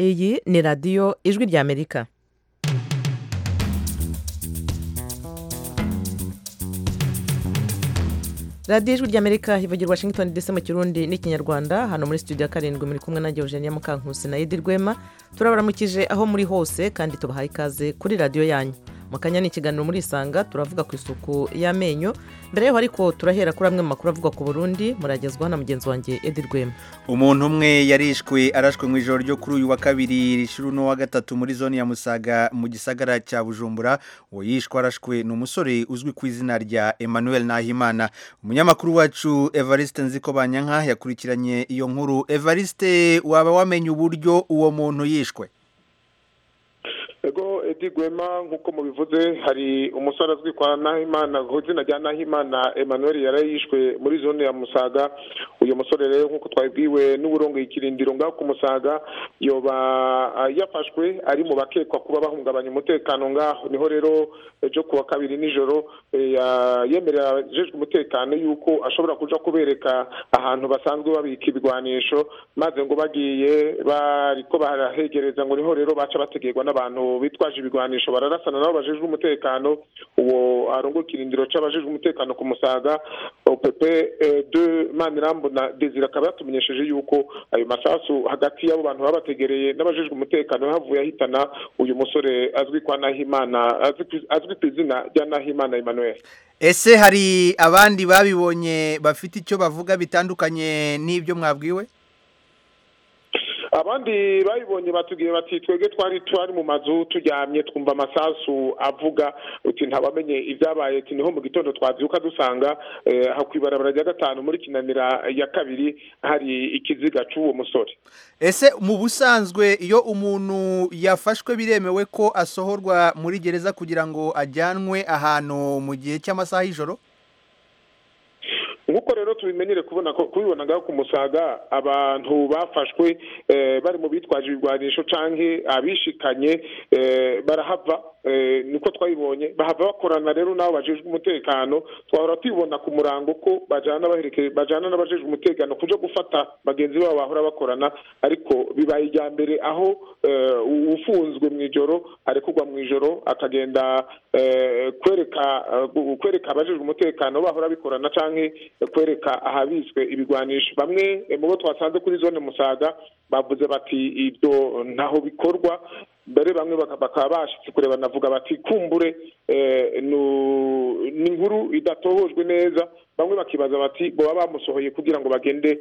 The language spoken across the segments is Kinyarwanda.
iyi ni radiyo ijwi ry'amerika radiyo ijwi ry'amerika ivugira washington dc mu kirundi n'ikinyarwanda hano muri studio ya karindwi muri kumwe na Eugenia Mukankusi na edi rwema turabaramukije aho muri hose kandi tubahaye ikaze kuri radiyo yanyu mu kanya ni ikiganiro muri isanga turavuga ku isuku y'amenyo mbere yaho ariko turahera kuri amwe mu makuru avugwa ku burundi muragezwaho na mugenzi wanjye edi rwema umuntu umwe yarishwe arashwe mu ijoro ryo kuri uyu wa kabiri rishuru n'uwa gatatu muri zone ya musaga mu gisagara cya bujumbura uwo yishwe arashwe ni umusore uzwi ku izina rya emmanuel nahimana umunyamakuru wacu evariste nzikobanyanka yakurikiranye iyo nkuru evariste waba wamenye uburyo uwo muntu yishwe ego edi rwema nk'uko mubivuze hari umusore azwi kwa nahimana ku izina rya nahimana emmanuel yari yishwe muri zone ya musaga uyu musore rero nk'uko twabibwiwe n'uburongo ikirindiro ngaho ku musaga yoba yafashwe ari mu bakekwa kuba bahungabanya umutekano ngaho niho rero ejo kuwa kabiri nijoro yemerera ajejwe umutekano yuko ashobora kuja kubereka ahantu basanzwe babika ibigwanisho maze ngo bagiye bariko barahegereza ngo niho rero baca bategerwa n'abantu bitwaje ibigwanisho bararasana nabo bajejwe umutekano uwo arongo kirindiro c'abajejwe umutekano ku musaga opp de manirambo na desire akaba yatumenyesheje yuko ayo masasu hagati y'abo bantu baba bategereye n'abajejwe umutekano havuye ahitana uyu musore azwi kwa nahimana azwi ku izina rya nahimana emmanuel ese hari abandi babibonye bafite icyo bavuga bitandukanye n'ibyo mwabwiwe abandi babibonye batubwiye bati twebwe twari twari mu mazu turyamye twumva amasasu avuga uti ntabamenye ibyabaye ati niho mu gitondo twabyuka dusanga hakw'ibarabara rya gatanu muri kinanira ya kabiri hari ikiziga cy'uwo musore ese mu busanzwe iyo umuntu yafashwe biremewe ko asohorwa muri gereza kugira ngo ajyanwe ahantu mu gihe cy'amasaha y'ijoro nk'uko rero tubimenyere kubona ko kubibona ku musaga abantu bafashwe bari mu bitwaje ibigwanisho canke abishikanye barahava niko twabibonye bahava bakorana rero n'abo bajejwe umutekano twahora tubibona ku murango ko bajyana bajyana n'abajejwe umutekano kuja gufata bagenzi babo bahora bakorana ariko bibaye ijya mbere aho ufunzwe mu ijoro arekurwa mu ijoro akagenda kwereka kwereka abajejwe umutekano bahora bikorana canke kwereka ahabitswe ibigwanisho bamwe mu bo twasanze kuri zone musaga bavuze bati ibyo ntaho bikorwa mbere bamwe bakaba bashitse kureba navuga bati kumbure ni inkuru idatohojwe neza bamwe bakibaza bati baba bamusohoye kugira ngo bagende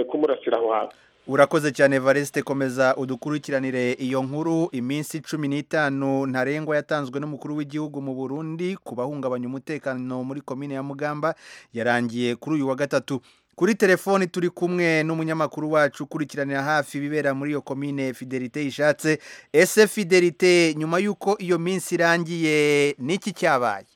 kumurasira aho hantu urakoze cyane valesite komeza udukurikiranire iyo nkuru iminsi cumi n'itanu ntarengwa yatanzwe n'umukuru w'igihugu mu burundi ku bahungabanya umutekano muri komine ya mugamba yarangiye kuri uyu wa gatatu kuri telefoni turi kumwe n'umunyamakuru wacu ukurikiranira hafi ibibera muri iyo komine fidelite yishatse ese fidelite nyuma y'uko iyo minsi irangiye n'iki cyabaye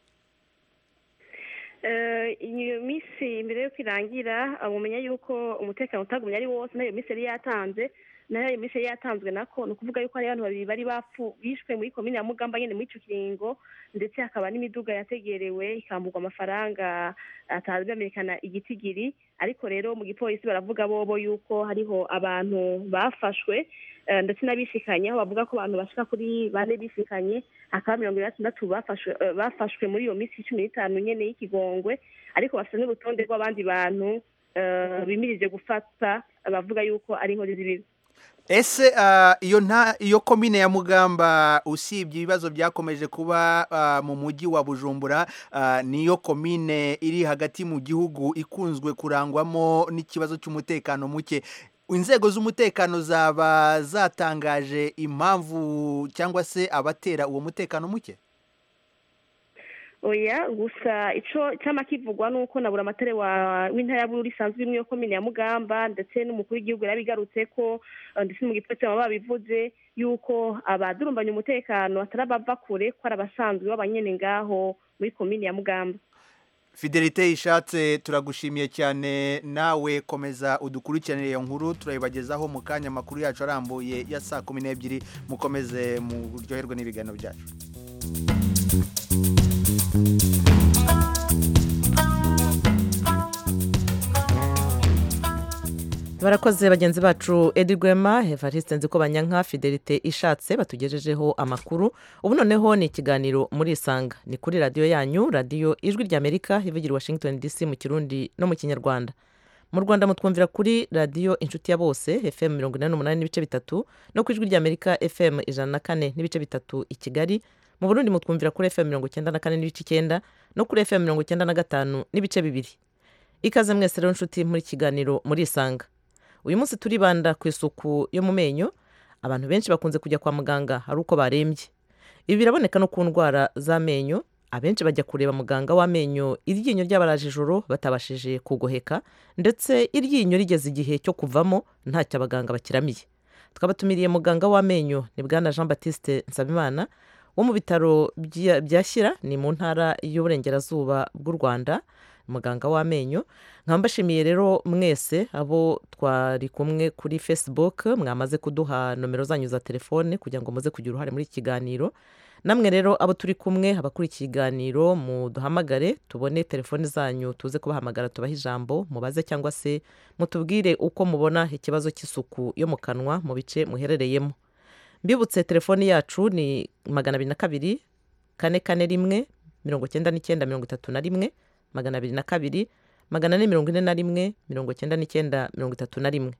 iyo minsi mbere y'uko irangira mumenya yuko umutekano utagumye ari wose nayo minsi yari yatanze nayo iyo minsi yari yatanzwe nako ni ukuvuga yuko hari abantu babiri bari bapfu bishwe muri komine ya mugamba nyine muri icyo kiringo ndetse hakaba n'imiduga yategerewe ikambugwa amafaranga atazwi amenyekana igitigiri ariko rero mu gipolisi baravuga bobo yuko hariho abantu bafashwe ndetse n'abishikanye aho bavuga ko abantu bashika kuri bane bishikanye hakaba mirongo itandatu bafashwe bafashwe muri iyo minsi cumi n'itanu nyene y'ikigongwe ariko bafite n'urutonde rw'abandi bantu bimirije gufata bavuga yuko ari inkuru z'ibibi ese iyo nta iyo komine ya mugamba usibye ibibazo byakomeje kuba mu mujyi wa bujumbura niyo komine iri hagati mu gihugu ikunzwe kurangwamo n'ikibazo cy'umutekano muke inzego z'umutekano zaba zatangaje impamvu cyangwa se abatera uwo mutekano muke oya gusa icyo cyama kivugwa ni uko na buri amatara w'intara y'aburu risanzwe imwe yo komine ya mugamba ndetse n'umukuru w'igihugu yarabigarutse ko ndetse mu gipolisi baba babivuze yuko abadurumbanya umutekano atari abava kure ko ari abasanzwe b'abanyene ngaho muri komine ya mugamba fidelite yishatse turagushimiye cyane nawe komeza udukurikiranire iyo nkuru turayibagezaho mu kanya amakuru yacu arambuye ya saa kumi n'ebyiri mukomeze muryoherwe n'ibiganiro byacu barakoze bagenzi bacu edi rwema evariste nzi ko banyanka fidelite ishatse batugejejeho amakuru ubu noneho ni ikiganiro muri isanga ni kuri radiyo yanyu radiyo ijwi ry'amerika ivugira i washington dc mu kirundi no mu kinyarwanda mu rwanda mutwumvira kuri radiyo inshuti ya bose fm mirongo inani n'umunani n'ibice bitatu no ku ijwi ry'amerika fm ijana na kane n'ibice bitatu i kigali mu burundi mutwumvira kuri fm mirongo icyenda na kane n'ibice icyenda no kuri fm mirongo icyenda na gatanu n'ibice bibiri ikaze mwese rero inshuti muri kiganiro muri isanga uyu munsi turibanda ku isuku yo mu menyo abantu benshi bakunze kujya kwa muganga ari uko barembye ibi biraboneka no ku ndwara z'amenyo abenshi bajya kureba muganga w'amenyo iryinyo ryabaraje ijoro batabashije kugoheka ndetse iryinyo rigeze igihe cyo kuvamo ntacyo abaganga bakiramiye twabatumiriye muganga w'amenyo ni bwana jean batiste nsabimana wo mu bitaro bya- bya shyira ni mu ntara y'uburengerazuba bw'u rwanda muganga w'amenyo nkaba mbashimiye rero mwese abo twari kumwe kuri facebook mwamaze kuduha nomero zanyu za telefone kugira ngo muze kugira uruhare muri iki kiganiro namwe rero abo turi kumwe abakuriye ikiganiro muduhamagare tubone telefone zanyu tuze kubahamagara tubahe ijambo mubaze cyangwa se mutubwire uko mubona ikibazo cy'isuku yo mu kanwa mu bice muherereyemo mbibutse telefoni yacu ni magana abiri na kabiri kane kane rimwe mirongo icyenda n'icyenda mirongo itatu na rimwe magana abiri na kabiri magana ane mirongo ine na rimwe mirongo icyenda n'icyenda mirongo itatu na rimwe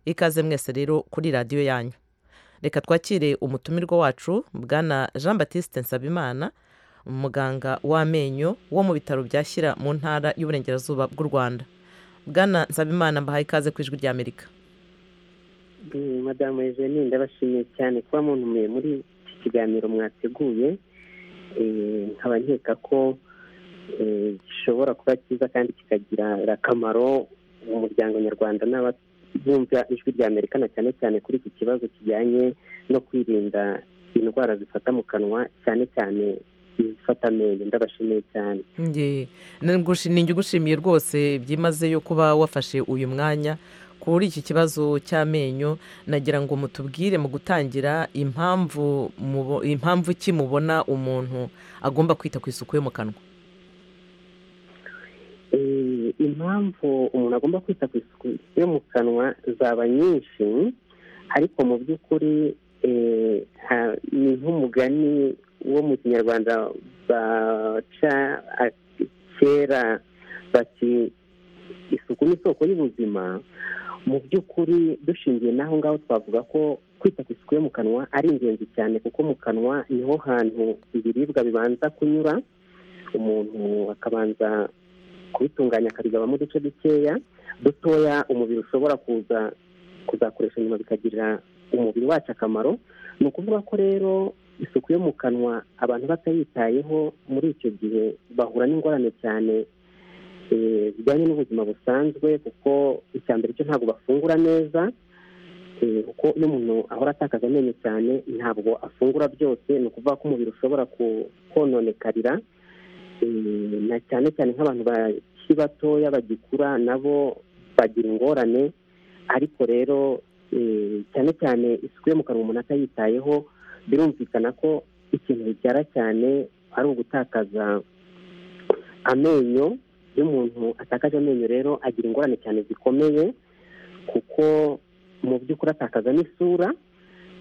ikaze mwese rero kuri radiyo yanyu reka twakire umutumirwa wacu bwana jean batiste nsabimana umuganga w'amenyo wo mu bitaro bya shyira mu ntara y'uburengerazuba bw'u rwanda bwana nsabimana mbahaye ikaze ku ijwi ry'amerika Mm, madamu eugenie ndabashimiye cyane kuba muntumiye muri iki kiganiro mwateguye Eh, nkaba nkeka ko eh, gishobora kuba cyiza kandi kikagirira akamaro umuryango nyarwanda n'abumva ijwi rya amerika na cyane cyane kuri iki kibazo kijyanye no kwirinda indwara zifata mu kanwa cyane cyane izifata amenyo ndabashimiye cyane Nge- nangushi- ninjye ugushimiye rwose byimazeyo kuba wafashe uyu mwanya kuri iki kibazo cy'amenyo nagira ngo mutubwire mu gutangira impamvu mubo- impamvu ki mubona umuntu agomba kwita ku isuku yo mu kanwa Eh, impamvu umuntu agomba kwita ku isuku yo mu kanwa zaba nyinshi ariko mu by'ukuri eh, ha- ni nk'umugani wo mu kinyarwanda baca ati- kera bati isuku ni isoko y'ubuzima mu by'ukuri dushingiye n'aho ngaho twavuga ko kwita ku isuku yo mu kanwa ari ingenzi cyane kuko mu kanwa niho hantu ibiribwa bibanza kunyura umuntu akabanza kubitunganya akabigabamo uduce dukeya dutoya umubiri ushobora kuza kuzakoresha nyuma bikagirira umubiri wacu akamaro ni ukuvuga ko rero isuku yo mu kanwa abantu batayitayeho muri icyo gihe bahura n'ingorane cyane eh, zijyanye n'ubuzima busanzwe kuko icya mbere cyo ntabwo bafungura neza eh, kuko iyo umuntu ahora atakaza amenyo cyane ntabwo afungura byose ni ukuvuga ko umubiri ushobora ku- kononekarira Eh, na cyane cyane nk'abantu bakiri batoya bagikura nabo bagira ingorane ariko rero eh, cyane cyane isuku yo mu kanwa umuntu atayitayeho birumvikana ko ikintu bibyara cyane ari ugutakaza amenyo iyo umuntu atakaje amenyo rero agira ingorane cyane zikomeye kuko mu by'ukuri atakaza n'isura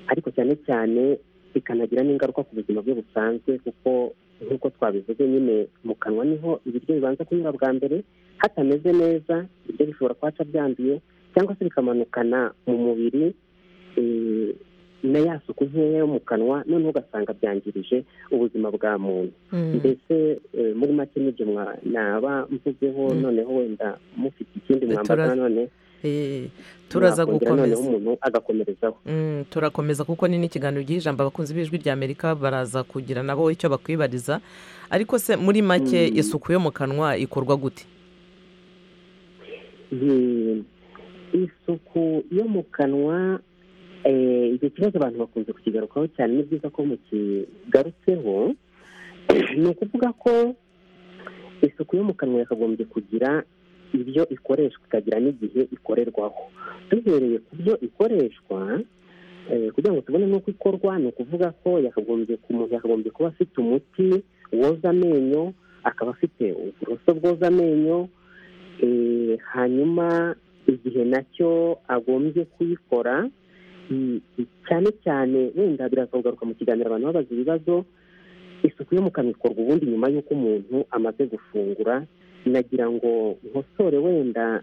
ariko cyane cyane bikanagira n'ingaruka ku buzima bwe busanzwe kuko nk'uko twabivuze nyine mu kanwa niho ibiryo bibanza kunyura bwa mbere hatameze neza ibiryo bishobora kuhaca byanduye cyangwa se bikamanukana mu mubiri eh, na ya suku nkeya yo mu kanwa noneho ugasanga byangirije ubuzima bwa muntu mbese eh, muri make n'ibyo mwa- naba mvuzeho Mm. noneho wenda mufite ikindi Eh, mwambaza tura- none Eh, turaza mwakongera noneho gukomeza umuntu agakomerezaho Mm, turakomeza kuko ni n'ikiganiro giha ijambo abakunzi b'ijwi rya amerika baraza kugira nabo icyo bakwibariza ariko se muri make Mm. isuku yo mu kanwa ikorwa gute Hmm. isuku yo mu kanwa eh, icyo kibazo abantu bakunze kukigarukaho cyane ni byiza ko mukigarutseho ni ukuvuga ko isuku yo mu kanwa yakagombye kugira ibyo ikoreshwa ikagira n'igihe ikorerwaho duhereye ku byo ikoreshwa eh, kugira ngo tubone n'uko ikorwa ni ukuvuga ko yakagombye umuntu yakagombye kuba afite umuti woza amenyo akaba afite uburoso bwoza amenyo eh, hanyuma igihe nacyo agombye kuyikora Mm, cyane cyane wenda biraza kugaruka mu kiganiro abantu babaza ibibazo isuku yo mu kanwa ikorwa ubundi nyuma y'uko umuntu amaze gufungura nagira ngo nkosore wenda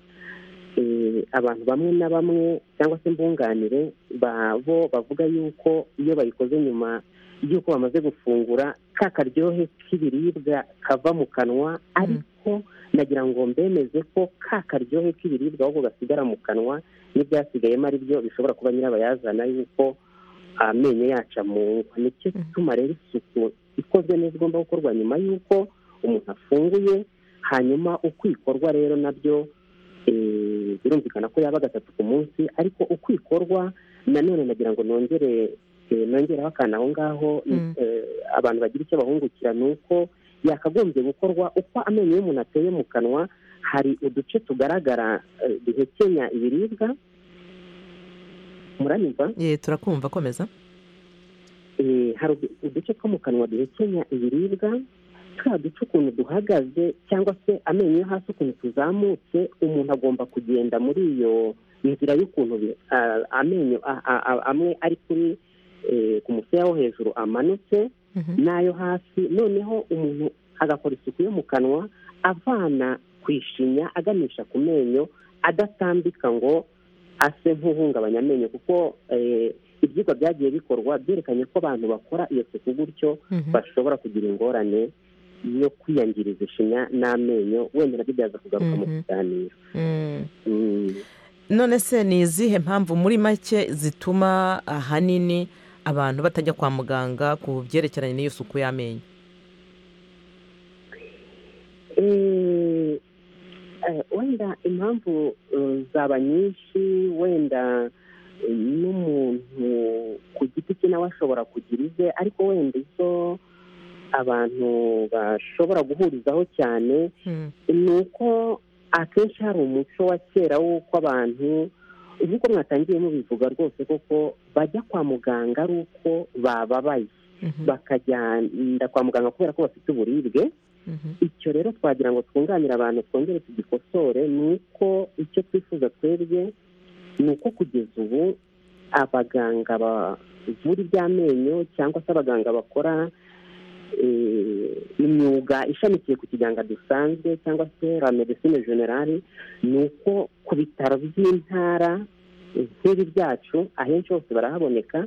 eh, abantu bamwe na bamwe cyangwa se mbunganire babo bavuga yuko iyo bayikoze nyuma y'uko bamaze gufungura ka karyohe k'ibiribwa kava mu kanwa ariko nagira ngo mbemeze ko ka karyohe k'ibiribwa ahubwo gasigara mu kanwa n'ibyasigayemo ari byo bishobora kuba nyirabayazana y'uko amenyo yacu amungwa nicyo gituma rero isuku ikozwe neza igomba gukorwa nyuma y'uko umuntu afunguye hanyuma uko ikorwa rero nabyo eh, birumvikana ko yaba gatatu ku munsi ariko uko ikorwa nanone nagira ngo nongere eh, nongeraho akantu aho ngaho Mm. eh, abantu bagira icyo bahungukira ni uko yakagombye gukorwa uko amenyo y'umuntu ateye mu kanwa hari uduce tugaragara eh, duhekenya ibiribwa muranyumva ye turakumva komeza Eh, hari udu- uduce two mu kanwa duhekenya ibiribwa twa duce ukuntu duhagaze cyangwa se amenyo yo hasi ukuntu tuzamutse umuntu agomba kugenda muri iyo inzira y'ukuntu bi- a- amenyo a- a- a- amwe ari kuri eh, ku musaya wo hejuru amanutse Mhm. n'ayo hasi noneho umuntu agakora isuku yo mu kanwa avana ku ishinya aganisha ku menyo adatambika ngo ase nk'uhungabanya amenyo kuko eh, ibyigwa byagiye bikorwa byerekanye ko abantu bakora iyo suku gutyo Mhm. bashobora kugira ingorane yo kwiyangiriza ishinya n'amenyo wenda nabyo byaza kugaruka mu Mhm. kiganiro Mm. Mm. none se ni izihe mpamvu muri make zituma ahanini abantu batajya kwa muganga ku byerekeranye n'iyo suku y'amenyo Eh, eh, wenda impamvu eh, zaba nyinshi wenda eh, n'umuntu ku giti cye nawe ashobora kugira ize ariko wenda izo abantu bashobora guhurizaho cyane Mm. ni uko akenshi hari umuco wa kera w'uko abantu nk'uko mwatangiye mubivuga rwose koko bajya kwa muganga ari uko bababaye Mhm. bakajyana kwa muganga kubera ko bafite uburibwe Mhm. icyo rero twagira ngo twunganire abantu twongere tugikosore ni uko icyo twifuza twebwe ni uko kugeza ubu abaganga bavura iby'amenyo cyangwa se abaganga bakora eh, imyuga ishamikiye ku kiganga dusanzwe cyangwa se la medecine generale ni uko ku bitaro by'intara eh, nk'ibi byacu ahenshi hose barahaboneka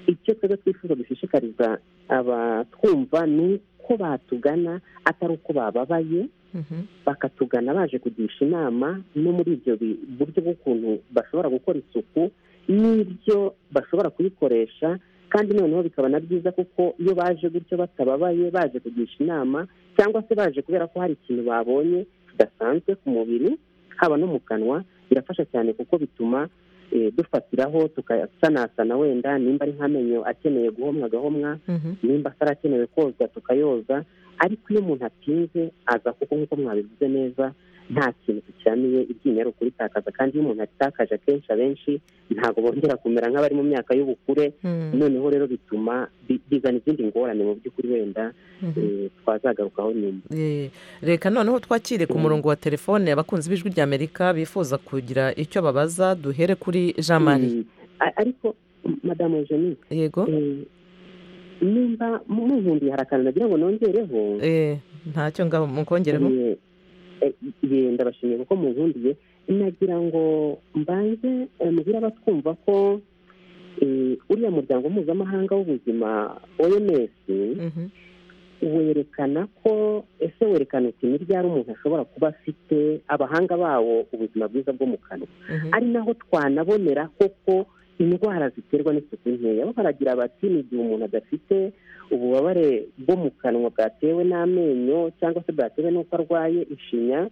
icyo twebwe twifuza dushishikariza abatwumva ni uko batugana atari uko bababaye Mhm. bakatugana baje kugisha inama no muri ibyo bi- buryo bw'ukuntu bashobora gukora isuku n'ibyo bashobora kuyikoresha kandi noneho bikaba na byiza kuko iyo baje gutyo batababaye baje kugisha inama cyangwa se baje kubera ko hari ikintu babonye kidasanzwe ku mubiri haba no mu kanwa birafasha cyane kuko bituma eh, dufatiraho tukasanasana wenda nimba ari nk'amenyo akeneye guhomwa agahomwa Mhm. nimba atarakenewe koza tukayoza ariko iyo umuntu atinze aza kuko nk'uko mwabivuze neza nta kintu kicyamiye iryinyo ari ukuritakaza kandi iyo umuntu aritakaje akenshi abenshi ntabwo bongera kumera nk'abari mu myaka y'ubukure Mm. noneho rero bituma bi- bizana izindi ngorane mu by'ukuri wenda Mhm. eh, twazagarukaho nyuma Eh, reka noneho twakire ku Mm. murongo wa telefone abakunzi b'ijwi ry'amerika bifuza kugira icyo babaza duhere kuri jean marie Mm. A- ariko m- madamu eugenie yego eh, nimba munkundiye hari akantu nagira ngo nongereho Eh, ntacyo ngaho mukongereho Eh, eh, eh, ndabashimiye kuko munkundiye nagira ngo mbanze eh, mbwire abatwumva ko eh, uriya muryango mpuzamahanga w'ubuzima oms Mhm. werekana ko ese werekana uti ryari umuntu ashobora kuba afite abahanga bawo ubuzima bwiza bwo mu kanwa Mhm. ari naho twanabonera koko indwara ziterwa n'isuku nkeya bo baragira bati ni igihe umuntu adafite ububabare bwo mu kanwa bwatewe n'amenyo cyangwa se bwatewe n'uko arwaye ishinya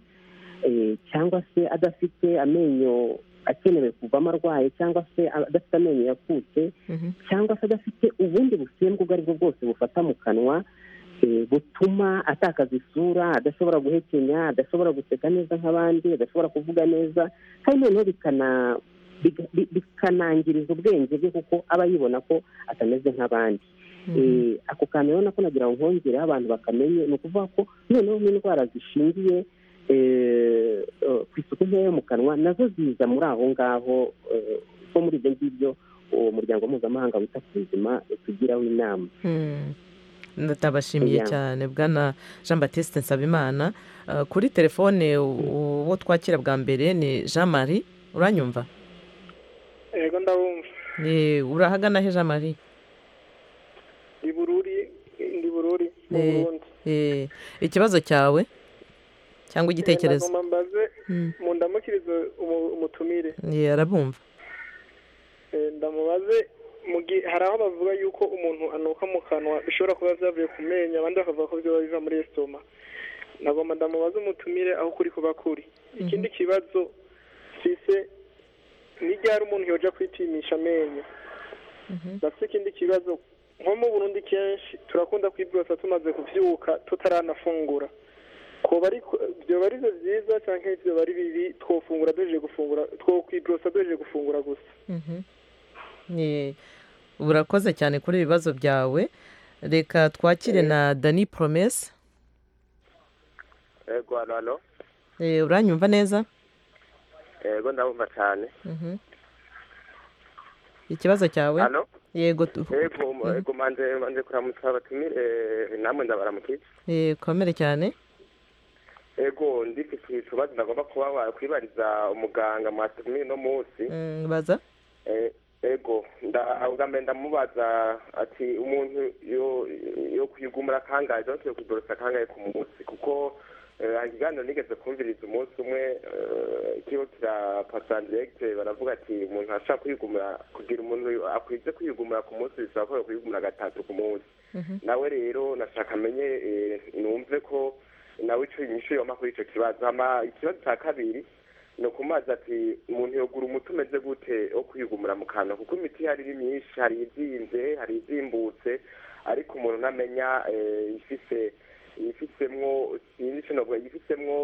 eh, cyangwa se adafite amenyo akenewe kuvamo arwaye cyangwa se adafite amenyo yakutse Mhm. cyangwa se adafite ubundi busembwa ubwo aribwo bwose bufata mu kanwa eh, butuma atakaza isura adashobora guhekenya adashobora guseka neza nk'abandi adashobora kuvuga neza kandi noneho bikana biga- bi- bikanangiriza ubwenge bwe kuko aba yibona ko atameze nk'abandi Mhm. Eh, ako kantu rero nako nagira ngo nkongereho abantu bakamenye ni ukuvuga ko noneho nk'indwara zishingiye ku isuku nkeya yo mu kanwa nazo ziza muri aho ngaho ko muri ibyo ngibyo uwo muryango mpuzamahanga wita ku buzima tugiraho inama ndabashimiye cyane bwana jean batiste nsabimana kuri telefone uwo twakira bwa mbere ni jean marie uranyumva yego ndabumva urahagana he jean marie ndi bururi ndi bururi mu burundi ikibazo cyawe cyangwa igitekerezo nagomba mbaze mu ndamukirizo umutumire arabumva ndamubaze hari aho bavuga yuko umuntu anuka mu kanwa bishobora kuba byavuye ku menyo abandi bakavuga ko byaba biva muri esitoma nagomba ndamubaze umutumire aho kuri kuba kuri ikindi kibazo sise ni ryari umuntu yoja kwitimisha amenyo ndafite ikindi kibazo nko mu burundi kenshi turakunda kwibwira tumaze kubyuka tutaranafungura byoba ari byo byiza cyangwa byoba ari bibi twofungura duheje gufungura twokwiborosa duheje gufungura gusa urakoze cyane kuri ibibazo byawe reka twakire na dani poromesi yego hano hano uranyumva neza yego ndabumva cyane ikibazo cyawe hano yego yego manze kuramutsa batumire namwe ndabaramukije komere cyane yego ndifite ikibazo ndagomba kuba kwibariza umuganga mwatumiye uno munsi baza yego ndabwo ndamubaza ati umuntu yo kwigumura akangahe cyangwa se yo kwiborosa akangahe ku munsi kuko ikiganiro nigeze kumviriza umunsi umwe ikigo kira pasani diregiteri baravuga ati umuntu ashaka kwigumura kugira umuntu akwize kwigumura ku munsi bisaba ko yakwigumura gatatu ku munsi nawe rero nashaka amenye numve ko nawe icyo inyishu yoma kuri icyo kibazo ikibazo cya kabiri ni ukumaza ati umuntu yogura umuti umeze gute wo kwigumura mu kanwa kuko imiti ihari ari myinshi hari izinze hari izimbutse ariko umuntu ntamenya ifise ifitsemwo sinzi icyo navuga ifitsemwo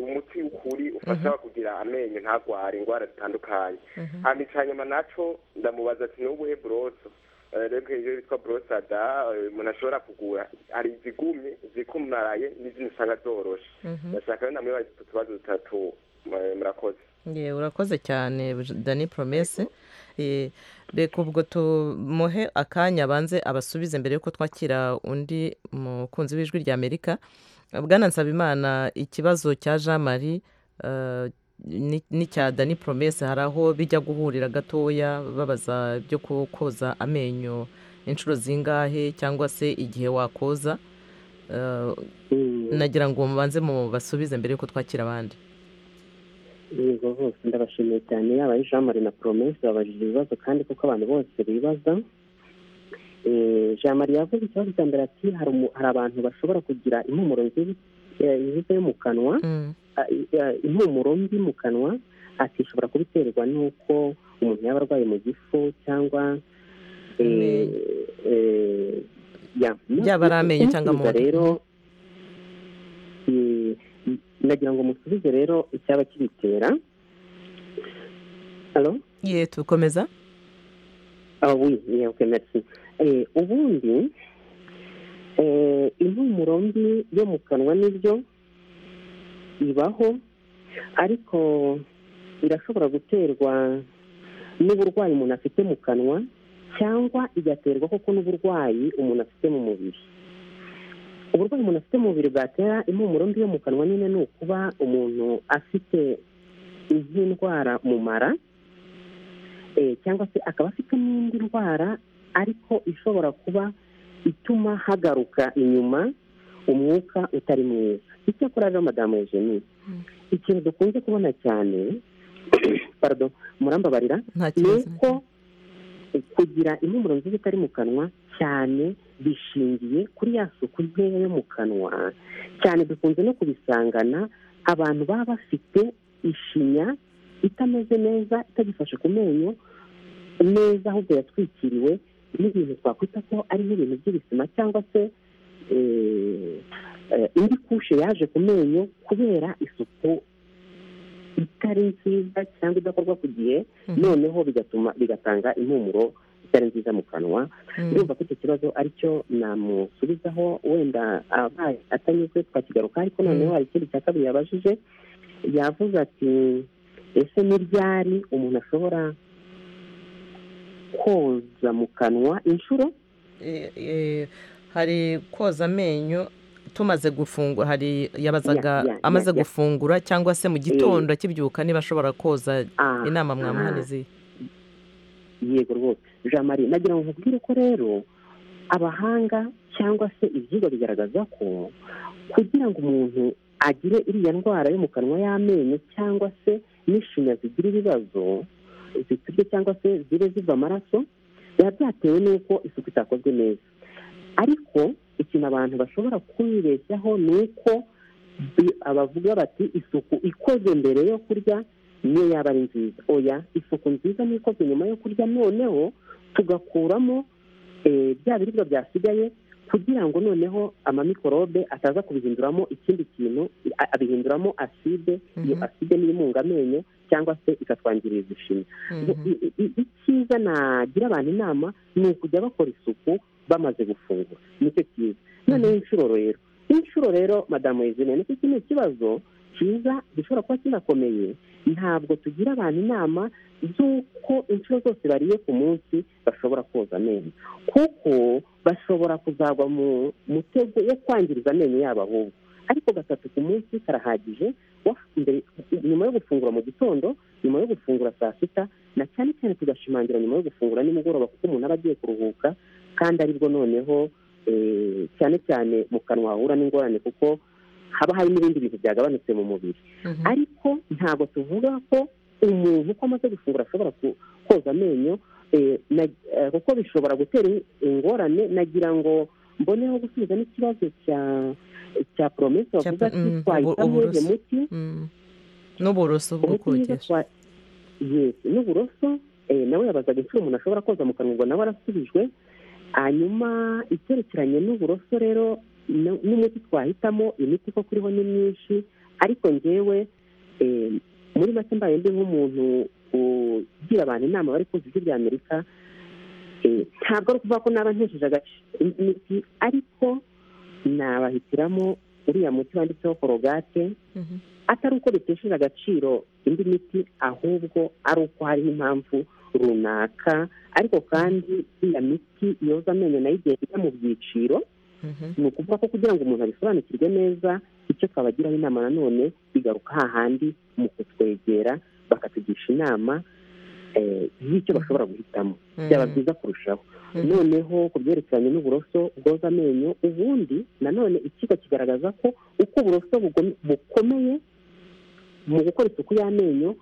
umuti ukuri ufasha kugira amenyo ntagware indwara zitandukanye hanyuma icya nyuma nacyo ndamubaza ati ni ubuhe buroso rero iyo yitwa borosada umuntu ashobora kugura hari izigumye izikumaraye n'izindi usanga zoroshe ndashaka rero namwe bazi utubazo dutatu murakoze urakoze cyane dani poromese reka ubwo tumuhe akanya abanze abasubize mbere y'uko twakira undi mukunzi w'ijwi rya amerika bwana nsabimana ikibazo cya jean marie n'icya dani poromese hari aho bijya guhurira gatoya babaza ibyo koza amenyo inshuro zingahe cyangwa se igihe wakoza nagira ngo mubanze mu basubize mbere y'uko twakira abandi yego bose ndabashimiye cyane yaba ari jean marie na poromese babajije ibibazo kandi kuko abantu bose bibaza jean marie yavuze ikibazo cya mbere ati hari abantu bashobora kugira impumuro nziza yo mu kanwa impumuro mbi mu kanwa ati ishobora kubiterwa n'uko umuntu yaba arwaye mu gifu cyangwa yaba ari amenyo cyangwa mu rero nagira ngo musubize rero icyaba kibitera ye tukomeza ubundi impumuro mbi yo mu kanwa nibyo ibaho ariko irashobora guterwa n'uburwayi umuntu afite mu kanwa cyangwa igaterwa koko n'uburwayi umuntu afite mu mubiri uburwayi umuntu afite mu mubiri bwatera impumuro mbi yo mu kanwa nyine ni ukuba umuntu afite iz'indwara mu mara cyangwa se akaba afite n'indi ndwara ariko ishobora kuba ituma hagaruka inyuma umwuka utari mwiza icyakora rero madamu eugenie ikintu dukunze kubona cyane parado murambabarira ni uko kugira impumuro nziza itari mu kanwa cyane bishingiye kuri ya suku nkeya yo mu kanwa cyane dukunze no kubisangana abantu baba bafite ishinya itameze neza itagifashe ku menyo neza ahubwo yatwikiriwe n'ibintu twakwita ko ari nk'ibintu by'ibisima cyangwa se indi kushe yaje ku menyo kubera isuku itari nziza cyangwa idakorwa ku gihe noneho bigatuma bigatanga impumuro itari nziza mu kanwa yumva ko icyo kibazo aricyo namusubizaho wenda abaye atanyuzwe twakigaruka ariko noneho hari ikindi cya kabiri yabajije yavuze ati ese n'ibyari umuntu ashobora koza mu kanwa inshuro Eh, eh, hari koza amenyo tumaze gufungura hari yabazaga Ya, ya, ya, amaze ya. gufungura cyangwa se mu gitondo akibyuka niba ashobora koza Ah, inama ah. mwamuha n'izihe yego rwose jean marie nagira ngo nkubwire ko rero abahanga cyangwa se ibyigwa bigaragaza ko kugira ngo umuntu agire iriya ndwara yo mu kanwa y'amenyo cyangwa se n'ishinya zigira ibibazo ziturye cyangwa se zibe ziva amaraso biba byatewe n'uko isuku itakozwe neza ariko ikintu abantu bashobora kwibeshyaho ni uko bi- abavuga bati isuku ikoze mbere yo kurya niyo yaba ari nziza oya isuku nziza ni ikoze nyuma yo kurya noneho tugakuramo eh, bya biribwa byasigaye kugira ngo noneho amamikorobe ataza kubihinduramo ikindi kintu a- abihinduramo aside iyo Mhm. aside niyo imunga amenyo cyangwa se ikatwangiriza ishinya Mhm. I- i- i- icyiza nagira abantu inama ni ukujya bakora isuku bamaze gufungura nicyo cyiza noneho inshuro rero inshuro rero madamu wezine nicyo kino kibazo cyiza gishobora kuba kinakomeye ntabwo tugira abantu inama z'uko inshuro zose bariye ku munsi bashobora koza amenyo kuko bashobora kuzagwa mu mutego yo kwangiriza amenyo yabo ahubwo ariko gatatu ku munsi karahagije wa- mbere- nyuma yo gufungura mu gitondo nyuma yo gufungura saa sita na cyane cyane tugashimangira nyuma yo gufungura nimugoroba kuko umuntu aba agiye kuruhuka kandi aribwo noneho eh, cyane cyane mu kanwa hahura n'ingorane kuko haba hari n'ibindi bintu byagabanutse mu mubiri Mhm. ariko ntabwo tuvuga ko umuntu uko amaze gufungura ashobora ku- koza amenyo eh, na- eh, kuko bishobora gutera ingorane nagira ngo mboneho gusubiza n'ikibazo cya cya poromesi bavuga pro- ati mm, twahitamo ubu- uyu uburoso. muti Mm. n'uburoso bwo umuti mwiza kogesha twa yesi n'uburoso eh, nawe yabazaga inshuro umuntu ashobora koza mu kanwa ubwo nawe arasubijwe hanyuma icyerekeranye n'uburoso rero n- n'umuti twahitamo imiti koko iriho ni myinshi ariko njyewe eh, muri make mbaye ndi nk'umuntu ugira abantu inama bari kumva ibyo by'amerika ntabwo ari ukuvuga ko naba ntesheje agaciro ariko nabahitiramo uriya muti wanditseho korogate Mhm. atari uko bitesheje agaciro indi miti ahubwo ari uko hariho impamvu runaka ariko kandi iriya miti yoza amenyo nayo igiye ijya mu byiciro Mhm. ni ukuvuga ko kugira ngo umuntu abisobanukirwe neza icyo twabagiraho inama nanone bigaruka hahandi mu kutwegera bakatugisha inama eh, y'icyo bashobora guhitamo byaba Mhm. byiza kurushaho Mhm. noneho ku byerekeranye n'uburoso bwoza amenyo ubundi nanone ikigo kigaragaza ko uko uburoso bugome- bukomeye mu gukora isuku y'amenyo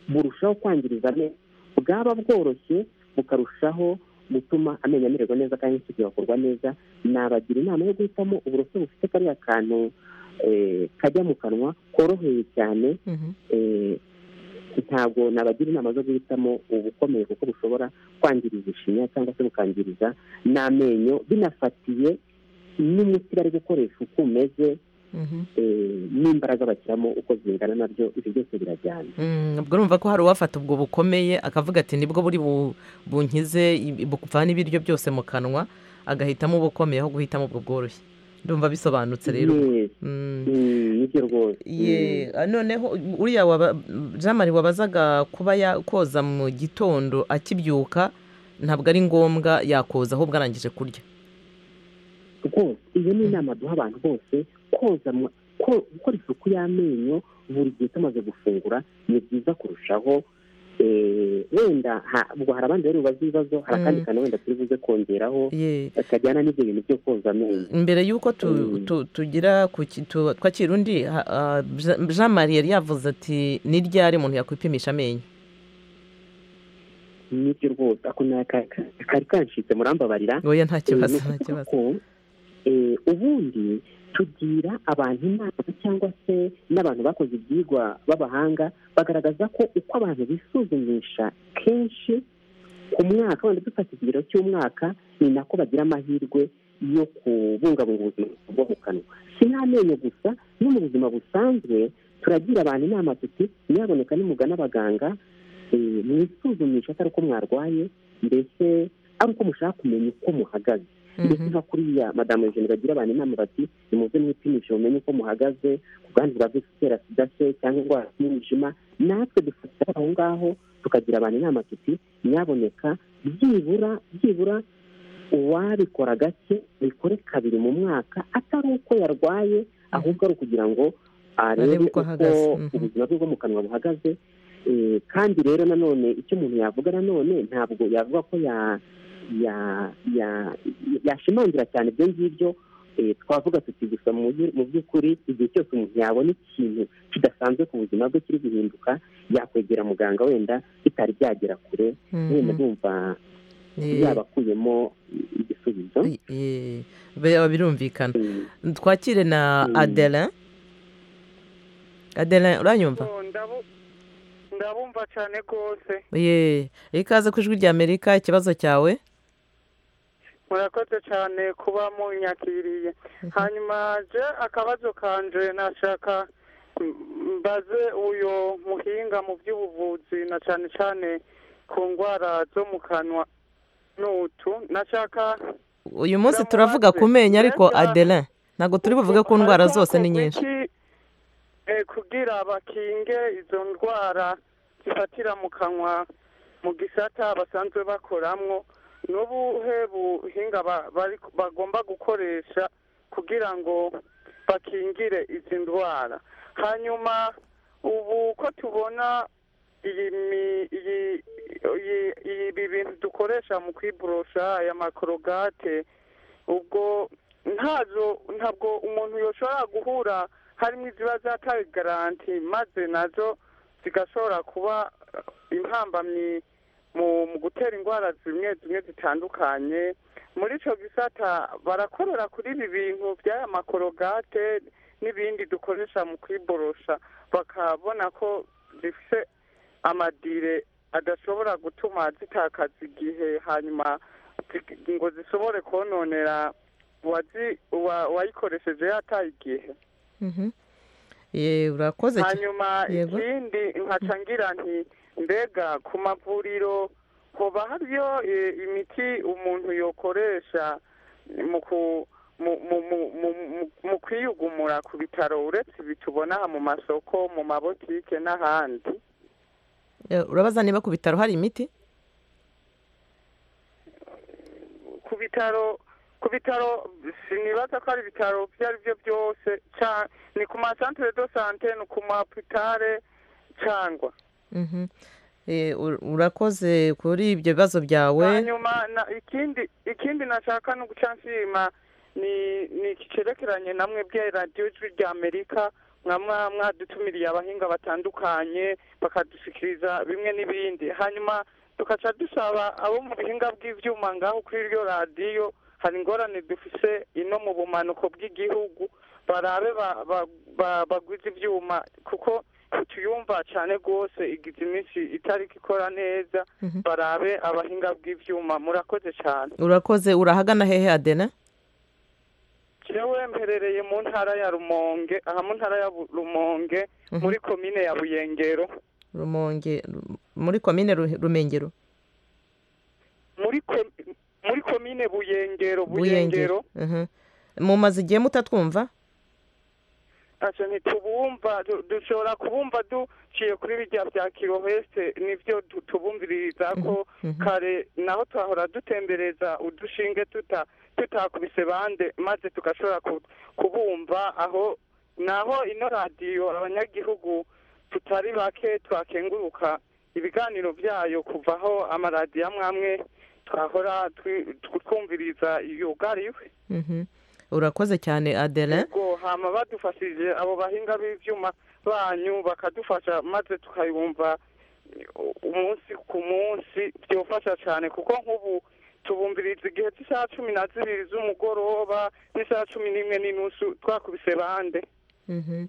burushaho kwangiriza amenyo bwaba bworoshye bukarushaho gutuma amenyo amererwa neza kandi n'isuku igakorwa neza nabagira inama yo guhitamo uburoso bufite kariya kantu eh, kajya mu kanwa koroheye cyane Mhm. eh, ntabwo nabagira inama zo guhitamo ubukomeye kuko bushobora kwangiriza ishinya cyangwa se bukangiriza n'amenyo binafatiye n'umuti bari gukoresha uko umeze Mhm. eh, n'imbaraga bashyiramo uko zingana nabyo ibyo byose birajyana Mm, ubwo urumva ko hari uwafata ubwo bukomeye akavuga ati nibwo buri bu- bunkize i- buvana ibiryo byose mu kanwa agahitamo ubukomeye aho guhitamo ubwo bworoshye ndumva bisobanutse rero Yes. Mm. Mm, nibyo rwose Ye, ah, noneho uriya waba- jean marie wabazaga kuba yakoza mu gitondo akibyuka ntabwo ari ngombwa yakoza ahubwo arangije kurya rwose iyo ni inama duha abantu bose koza mu- ko- gukora isuku y'amenyo buri gihe tumaze gufungura ni byiza kurushaho eh, wenda ha- ubwo hari abandi bari bubaze ibibazo hari akandi Mm. kantu wenda turi buze kongeraho Ye, kajyana n'ibyo bintu byo koza amenyo mbere y'uko tu- Mm. tu- tugira ku ki- tu- twakira undi ha- ah, Jean- jean marie yari yavuze ati ni ryari umuntu yakwipimisha amenyo nibyo rwose ako na- ka- ka- kari kanshitse murambabarira oya nta Eh, kibazo ni nta ukuvuga kibazo ko, eh, ubundi tugira abantu inama cyangwa se n'abantu bakoze ibyigwa b'abahanga bagaragaza ko uko abantu bisuzumisha kenshi ku mwaka wenda dufata ikigero cy'umwaka ni nako bagira amahirwe yo kubungabunga ubuzima bwo mu kanwa si n'amenyo gusa no mu buzima busanzwe turagira abantu inama tuti nyaboneka nimugana abaganga eh, mwisuzumisha atari uko mwarwaye mbese ari uko mushaka kumenya uko muhagaze ndetse nka kuriya madamu jenoside bagira abantu inama bati nimuze mwipimishe mumenye uko muhagaze ku bwandu bwa virusi itera sida se cyangwa indwara z'umwijima natwe dufatira aho ngaho tukagira abantu inama tuti nyaboneka byibura byibura uwabikora gake bikore kabiri mu mwaka atari uko yarwaye ahubwo ari ukugira ngo arebe uko ahagaze. Mhm. ubuzima bwe bwo mu kanwa buhagaze Eh, kandi rero nanone icyo umuntu yavuga nanone ntabwo yavuga ko ya ya- ya- yashimangira cyane ibyo ngibyo eh, twavuga tuti gusa mu byu- mu by'ukuri igihe cyose umuntu yabona ikintu kidasanzwe ku buzima bwe kiri guhinduka yakwegera muganga wenda bitari byagera kure Mhm. wenda ndumva Eh, yabakuyemo igisubizo eh, bi- birumvikana Eh, twakire na Mm. adelin adelin uranyumva Oh, ndabu- ndabumva cyane rwose ye ikaze ku ijwi ry'amerika ikibazo cyawe murakoze cyane kuba munyakiriye hanyuma je akabazo kanje nashaka m- mbaze uyu muhinga mu by'ubuvuzi na cyane cyane ku ndwara zo mu kanwa n'utu nashaka uyu munsi Ndamubaze. turavuga ku menyo ariko Mbega- adelin ntabwo turi buvuge ku ndwara Hazakorwa zose ni nyinshi iki, eh, kugira bakinge izo ndwara zifatira mu kanwa mu gisata basanzwe bakoramo n'ubuhe buhinga ba- bari- bagomba gukoresha kugira ngo bakingire izi ndwara hanyuma ubu ko tubona iyi mi- iyi- iyi- ibi bintu dukoresha mu kwiborosha aya makorogate ubwo ntazo ntabwo umuntu yoshobora guhura harimo iziba zataye garanti maze nazo zigashobora kuba eh, impambamyi mu mu gutera indwara zimwe zimwe zitandukanye muri icyo gisata barakorera kuri ibi bintu by'aya makorogate n'ibindi dukoresha mu kwiborosha bakabona ko zifite amadire adashobora gutuma zitakaza igihe hanyuma zi- ngo zishobore kononera uwazi- uwa- uwayikoresheje yataye igihe Mhm. Ye, urakoze cyane hanyuma Yego. ikindi nkaca ngira nti mbega ku mavuriro hoba hariyo eh, imiti umuntu yokoresha mu ku- mu- mu- mu- mu- mu- mu kwiyugumura ku bitaro uretse ibi tubona aha mu masoko mu mabotike n'ahandi Eh, urabaza niba ku bitaro hari imiti ku bitaro ku bitaro sinibaza ko ari ibitaro ibyo ari byo byose ca- ni ku masantere do sante ni ku mahopitale cyangwa Mhm. Eh, ur- urakoze kuri ibyo bibazo byawe hanyuma na- ikindi ikindi nashaka no guca nshima ni ni iki cerekeranye na mwebwe radiyo ijwi rya amerika mwaba mwadutumiriye abahinga batandukanye bakadushikiriza bimwe n'ibindi hanyuma tugaca dusaba abo mu bihinga bw'ibyuma ngaho kuri iryo radiyo hari ingorane dufise ino mu bumanuko bw'igihugu barabe ba- ba- ba- baguze ibyuma kuko tuyumva cyane rwose igize iminsi itariki ikora neza Mhm. barabe abahinga bw'ibyuma murakoze cyane urakoze urahagana hehe adelin jewe mperereye mu ntara ya rumonge aha mu ntara ya Bu- rumonge Mhm. muri komine ya buyengero rumonge Ru- muri komine Ru- rumengero muri ko- muri komine buyengero buyengero buyengero Mhm. mumaze igihe mutatwumva ntacyo ntitubumva du- dushobora kubumva duciye kuri birya bya kirohese nibyo du- tubumviriza ko kare naho twahora dutembereza udushinge tuta- tutakubise bande maze tugashobora ku- kubumva aho naho ino radiyo abanyagihugu tutari bake twakenguruka ibiganiro byayo kuvaho amaradiyo amwe amwe twahora twi- twumviriza yugariwe Mhm. urakoze cyane adelin ubwo hama badufashije abo bahinga b'ibyuma banyu bakadufasha maze tukayumva eh, umunsi ku munsi byofasha cyane kuko nk'ubu tubumviriza igihe cy'isaha cumi na zibiri z'umugoroba n'isaha cumi n'imwe n'inusu twakubise bande Mhm.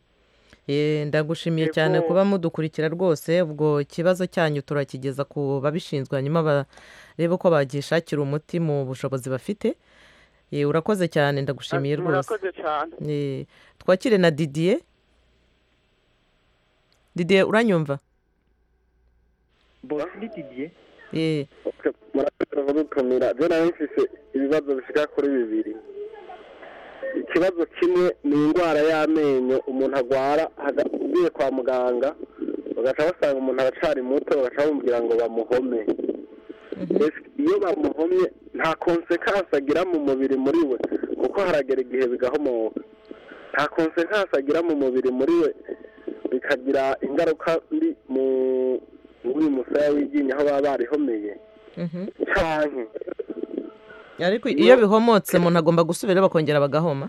Eh, ndagushimiye Yego. cyane kuba mudukurikira rwose ubwo ikibazo cyanyu turakigeza ku babishinzwe hanyuma barebe uko bagishakira umuti mu bushobozi bafite Eh, urakoze cyane ndagushimiye rwose murakoze cyane Eh, twakire na didier didier uranyumva Bosini Didier Eh, murakoze rutumira byo nawe mfise ibibazo bisiga kuri bibiri ikibazo kimwe ni indwara y'amenyo umuntu agwara haga- ugiye kwa muganga bagaca basanga umuntu aracari muto bagaca bamubwira ngo bamuhome Mbese iyo bamuhomye nta konsekansi agira mu mubiri muri we kuko haragera igihe bigahomoka nta konsekansi agira mu mubiri muri we bikagira ingaruka mbi mu muri musaya w'iryinyo aho baba barihomeye Mhm. canke ariko iyo bihomotse umuntu agomba gusubira bakongera bagahoma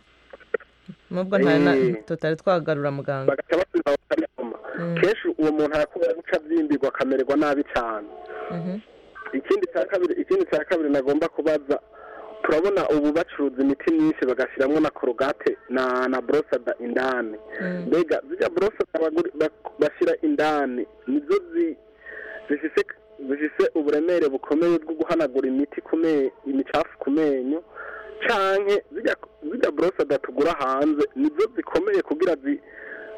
nubwo nta na- Eh. tutari twagarura muganga bagaca basubira bakarihoma Mm. kenshi uwo muntu arakunda guca avyimbirwa akamererwa nabi cane Mhm. ikindi cya kabiri ikindi cya kabiri nagomba kubaza turabona ubu bacuruza imiti myinshi bagashyiramo na korogate na na borosada indani Mm. mbega zijya borosada baguri- bak- bashyira indani nizo zi- zifise zifise uburemere bukomeye bwo guhanagura imiti ku me- imicafu ku menyo canke zijya zijya borosada tugura hanze nizo zikomeye kugira zi-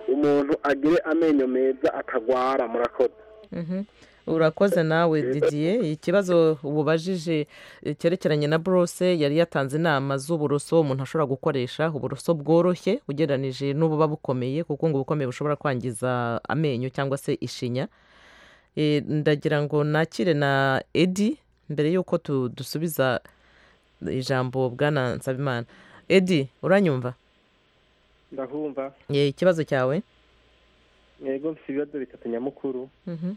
umuntu agire amenyo meza atagwara murakoze Mhm. urakoze nawe didier ikibazo ubajije eh, cyerekeranye na borose yari yatanze inama z'uburoso umuntu ashobora gukoresha uburoso bworoshye ugereranije n'ububa bukomeye kuko ngo ubukomeye bushobora kwangiza amenyo cyangwa se ishinya Eh, ndagira ngo nakire na edi mbere y'uko tu- dusubiza ijambo bwana nsabimana edi uranyumva ndahumva Eh, ikibazo cyawe yego mfite ibibazo bitatu nyamukuru Mhm.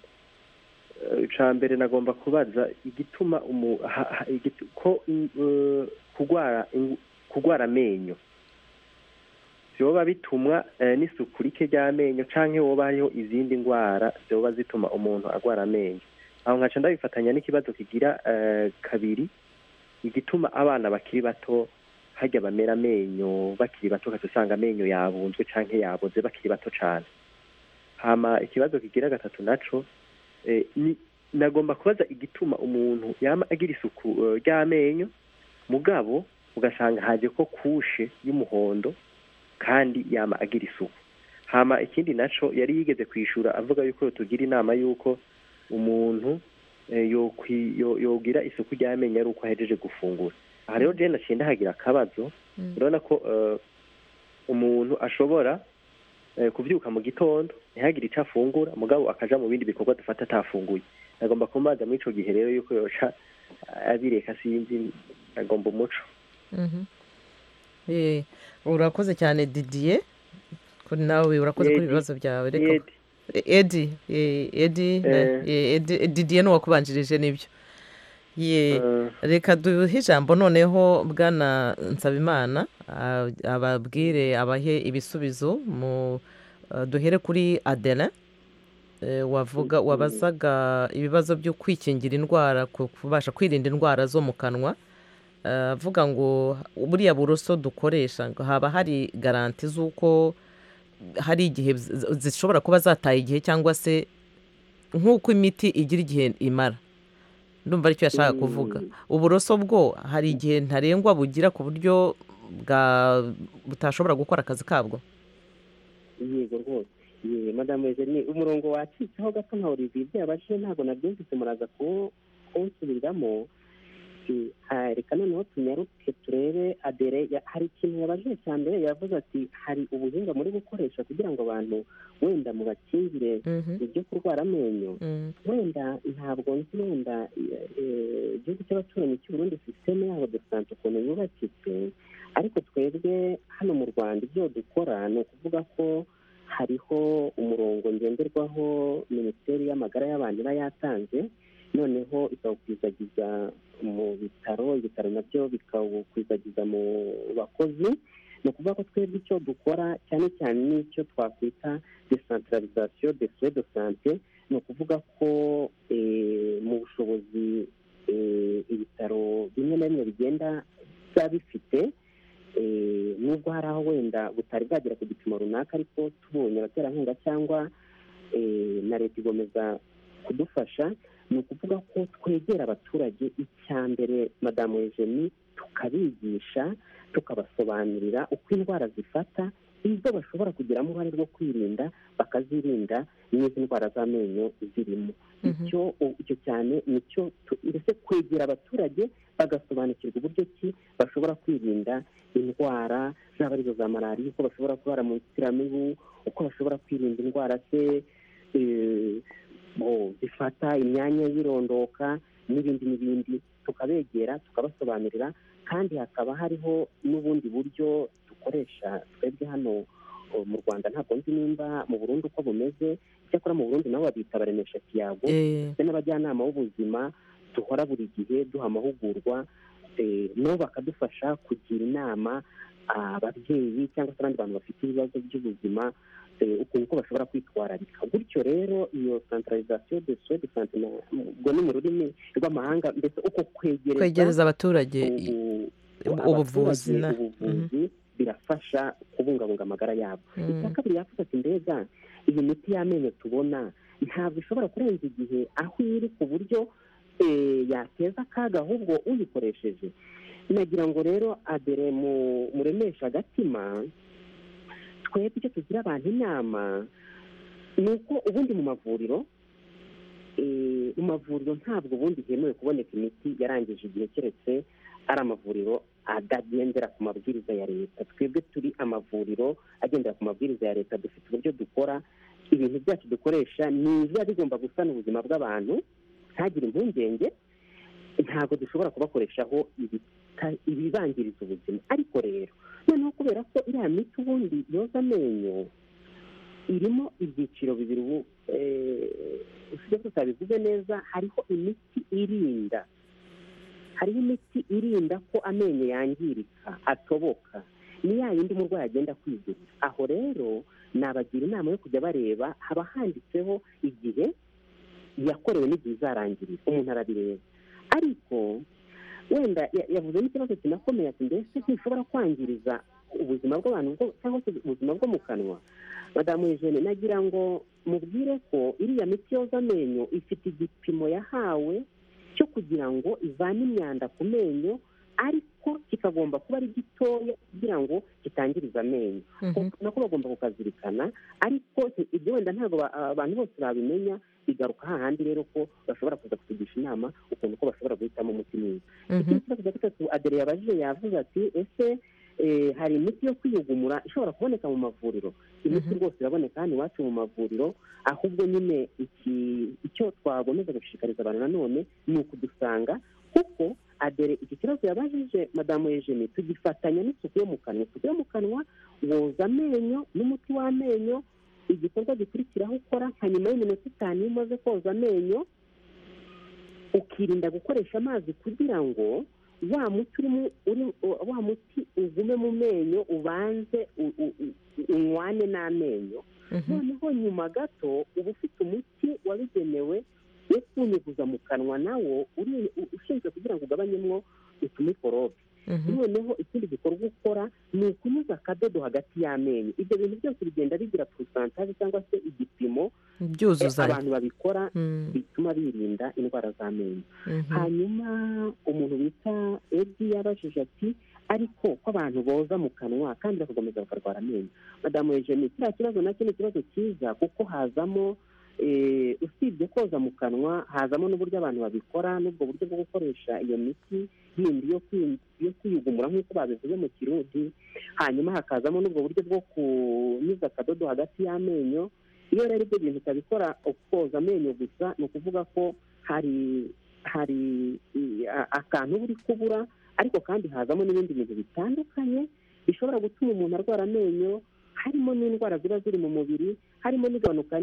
Eh, ica mbere nagomba kubaza igituma umu ha- ha- igit- ko mm, eh, kugwara in- kugwara amenyo vyoba bitumwa eh, n'isuku rike ry'amenyo canke woba hariho izindi ndwara zoba zituma umuntu agwara amenyo aho nkaca ndabifatanya n'ikibazo kigira eh, kabiri igituma abana bakiri bato harya bamera amenyo bakiri bato ukaca usanga amenyo yabunzwe canke yaboze bakiri bato cane hama ikibazo kigira gatatu naco eh, ni nagomba kubaza igituma umuntu yama agira isuku eh, ry'amenyo mugabo ugasanga haje ko kushe y'umuhondo kandi yama agira isuku hama ikindi naco yari yigeze kwishura avuga yuko tugira inama yuko umuntu eh, yokwi- yo- yogira isuku ry'amenyo ari uko ahejeje gufungura aha rero je naciye ndahagira akabazo Mm. urabona ko eh, umuntu ashobora eh, kuvyuka mu gitondo ntihagire icyo afungura mugabo akaja mu bindi bikorwa dufata atafunguye agomba kumaza muri ico gihe rero yuko yoca abireka sinzi agomba umuco Mhm. Eh, urakoze cyane didier kuri nawe urakoze kuri Edi. ibibazo byawe reka Yedi. edi eh, edi na- eh, Edi- didier ni uwakubanjirije nibyo Ye, Eh, reka duhe ijambo noneho bwana nsabimana ah, ababwire abahe ibisubizo mu ah, duhere kuri adelin Eh, wavuga wabazaga ibibazo byo kwikingira indwara ku- kubasha kwirinda indwara zo mu kanwa Eh, avuga ngo buriya buroso dukoresha ngo haba hari garanti z'uko hari igihe z- zishobora kuba zataye igihe cyangwa se nk'uko imiti igira igihe imara ndumva aricyo yashaka kuvuga uburoso bwo hari igihe ntarengwa bugira ku buryo bwa butashobora gukora akazi kabwo yego rwose ye madamu wese ni umurongo wacitseho gato nka olivier byabashije ntabwo nabyumvise muraza kuwo- kuwusubiriramo Eh, ah, reka noneho tunyaruke turebe adere ya- hari ikintu yabajije cya mbere yavuze ati hari ubuhinga muri gukoresha kugira ngo abantu wenda mubakingire Mhm, ibyo kurwara amenyo mhm, wenda ntabwo nzi wenda eh, eh, igihugu cy'abaturanyi cy'uburundi sisiteme yabo de sante ukuntu yubakitse ariko twebwe hano mu rwanda ibyo dukora ni ukuvuga ko hariho umurongo ngenderwaho minisiteri y'amagara y'abantu iba yatanze noneho ikawukwizagiza mu bitaro ibitaro nabyo bikawukwizagiza mu bakozi ni ukuvuga ko twebwe icyo dukora cyane cyane n'icyo twakwita desantaralizasiyo de fure de sante ni ukuvuga ko eh, mu bushobozi eh, ibitaro bimwe na bimwe bigenda biba bifite eh, nubwo hari aho wenda butari bwagera ku gipimo runaka ariko tubonye abaterankunga cyangwa eh, na leta igomeza kudufasha ni ukuvuga ko twegera abaturage icya mbere madamu Eugenie tukabigisha tukabasobanurira uko indwara zifata izo bashobora kugiramo uruhare rwo kwirinda bakazirinda n'izi ndwara z'amenyo zirimo icyo icyo cyane nicyo ndetse kwegera abaturage bagasobanukirwa uburyo ki bashobora kwirinda indwara zaba arizo za malariya uko bashobora kurara mu nzitiramibu uko bashobora kwirinda indwara se eh, bo, zifata imyanya y'irondoka n'ibindi n'ibindi tukabegera tukabasobanurira kandi hakaba hariho n'ubundi buryo dukoresha twebwe hano uh, mu rwanda ntabwo nzi nimba mu burundi uko bumeze icyakora mu burundi nabo babita baremesha kiyago Eh, ndetse n'abajyanama b'ubuzima duhora buri gihe duha amahugurwa eh, nabo bakadufasha kugira inama ababyeyi cyangwa se abandi bantu bafite ibibazo by'ubuzima eh, ukuntu ko bashobora kwitwararika gutyo rero iyo centralisation de soins de santé mu- mu- ubwo ni mu rurimi rw'amahanga ndetse uko kwegereza kwegereza abaturage i- ubu- ubu- abaturage ubuvuzi na- ubuvuzi birafasha kubungabunga amagara yabo icya mm, kabiri yavuze ati mbega iyi miti y'amenyo tubona ntabwo ishobora kurenza igihe aho iri ku buryo eh, yateza akaga ahubwo uyikoresheje nagira ngo rero adere mu muremesha agatima twebwe icyo tugira abantu inama ni uko ubundi mu mavuriro eh, mu mavuriro ntabwo ubundi hemewe kuboneka imiti yarangije igihe keretse ari amavuriro atagendera ku mabwiriza ya leta twebwe turi amavuriro agendera ku mabwiriza ya leta dufite uburyo dukora ibintu byacu dukoresha nibiba bigomba gusana ubuzima bw'abantu ntagire impungenge ntabwo dushobora kubakoreshaho ibita- ibibangiriza ubuzima ariko rero noneho kubera ko iriya miti ubundi yoza amenyo irimo ibyiciro bibiri ubu usigaye tutabivuze neza hariho imiti irinda hariho imiti irinda ko amenyo yangirika atoboka ni ya yindi umurwayi agenda kwigurira aho rero nabagira inama yo kujya bareba haba handitseho igihe yakorewe n'igihe izarangirira umuntu arabireba ariko wenda ya- yavuze n'ikibazo kinakomeye ati mbese ntishobora kwangiriza ubuzima bw'abantu bwo- cyangwa se ubuzima bwo mu kanwa madamu Eugene nagira ngo mubwire ko iriya miti yoza amenyo ifite igipimo yahawe cyo kugira ngo ivane imyanda ku menyo ariko kikagomba kuba ari gitoya kugira ngo kitangiriza amenyo mhm. nako bagomba kukazirikana ariko si- ibyo wenda ntabwo ba- abantu bose babimenya bigaruka hahandi rero ko bashobora kuza kutugisha inama ukuntu ko bashobora guhitamo umuti mwiza mhm. ikindi kibazo cya gatatu adere yabajije yavuze ati ese eh, hari imiti yo kwiyugumura ishobora kuboneka mu mavuriro imiti Mhm. rwose iraboneka hano iwacu mu mavuriro ahubwo nyine iki- icyo twakomeza gushishikariza abantu nanone ni ukudusanga kuko adere iki kibazo yabajije madamu Eugenie tugifatanya n'isuku yo mu kanwa isuku yo mu kanwa woza amenyo n'umuti w'amenyo igikorwa gikurikiraho ukora nka nyuma y'iminota itanu iyo umaze koza amenyo ukirinda gukoresha amazi kugira ngo wa muti urimo uri- wa muti ugume mu menyo ubanze u- u- u- unywane n'amenyo mhm. noneho nyuma gato uba ufite umuti wabigenewe wo kunyuguza mu kanwa nawo uri- u- ushinzwe kugira ngo ugabanyemo utumikorobe Mhm. noneho ikindi gikorwa ukora ni ukunyuza akadodo hagati y'amenyo ibyo bintu byose bigenda bigira porosantaje cyangwa se igipimo eh, byuzuzanya abantu babikora Mm, bituma birinda indwara z'amenyo mhm. hanyuma umuntu bita edi yabajije ati ariko ko abantu boza mu kanwa kandi bakakomeza bakarwara amenyo madamu eugenie kiriya kibazo nacyo ni ikibazo cyiza kuko hazamo eh, usibye koza mu kanwa hazamo n'uburyo abantu babikora n'ubwo buryo bwo gukoresha iyo miti yindi yo kwi- yo kwiyugumura nk'uko babivuze mu kirundi hanyuma hakazamo n'ubwo buryo bwo kunyuza akadodo hagati y'amenyo iyo rero ibyo bintu utabikora koza amenyo gusa ni ukuvuga ko hari hari i- a- akantu uba uri kubura ariko kandi hazamo n'ibindi bintu bitandukanye bishobora gutuma umuntu arwara amenyo harimo n'indwara ziba ziri mu mubiri harimo n'igabanuka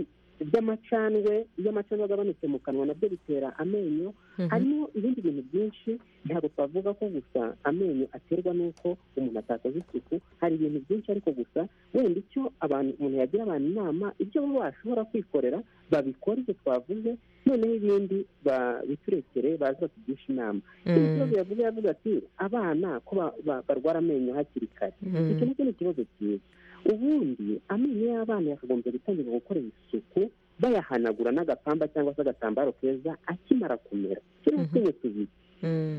ry'amacandwe iyo amacandwe agabanutse mu kanwa nabyo bitera amenyo Mhm. harimo ibindi bintu byinshi ntabwo twavuga ko gusa amenyo aterwa n'uko umuntu atakoze isuku hari ibintu byinshi ariko gusa wenda icyo abantu umuntu yagira abantu inama ibyo bo bashobora kwikorera babikore ibyo twavuze noneho ibindi ba- biturekere baze batugisha inama ikindi kibazo Mm, yavuze yavuze ati abana ko ba- ba- barwara amenyo hakiri kare iki mm, nacyo ni ikibazo cyiza ubundi amenyo y'abana yakagombye gutangira gukora isuku bayahanagura n'agapamba cyangwa se agatambaro keza akimara kumera kiriho Mhm. utwinyo tubiri mm.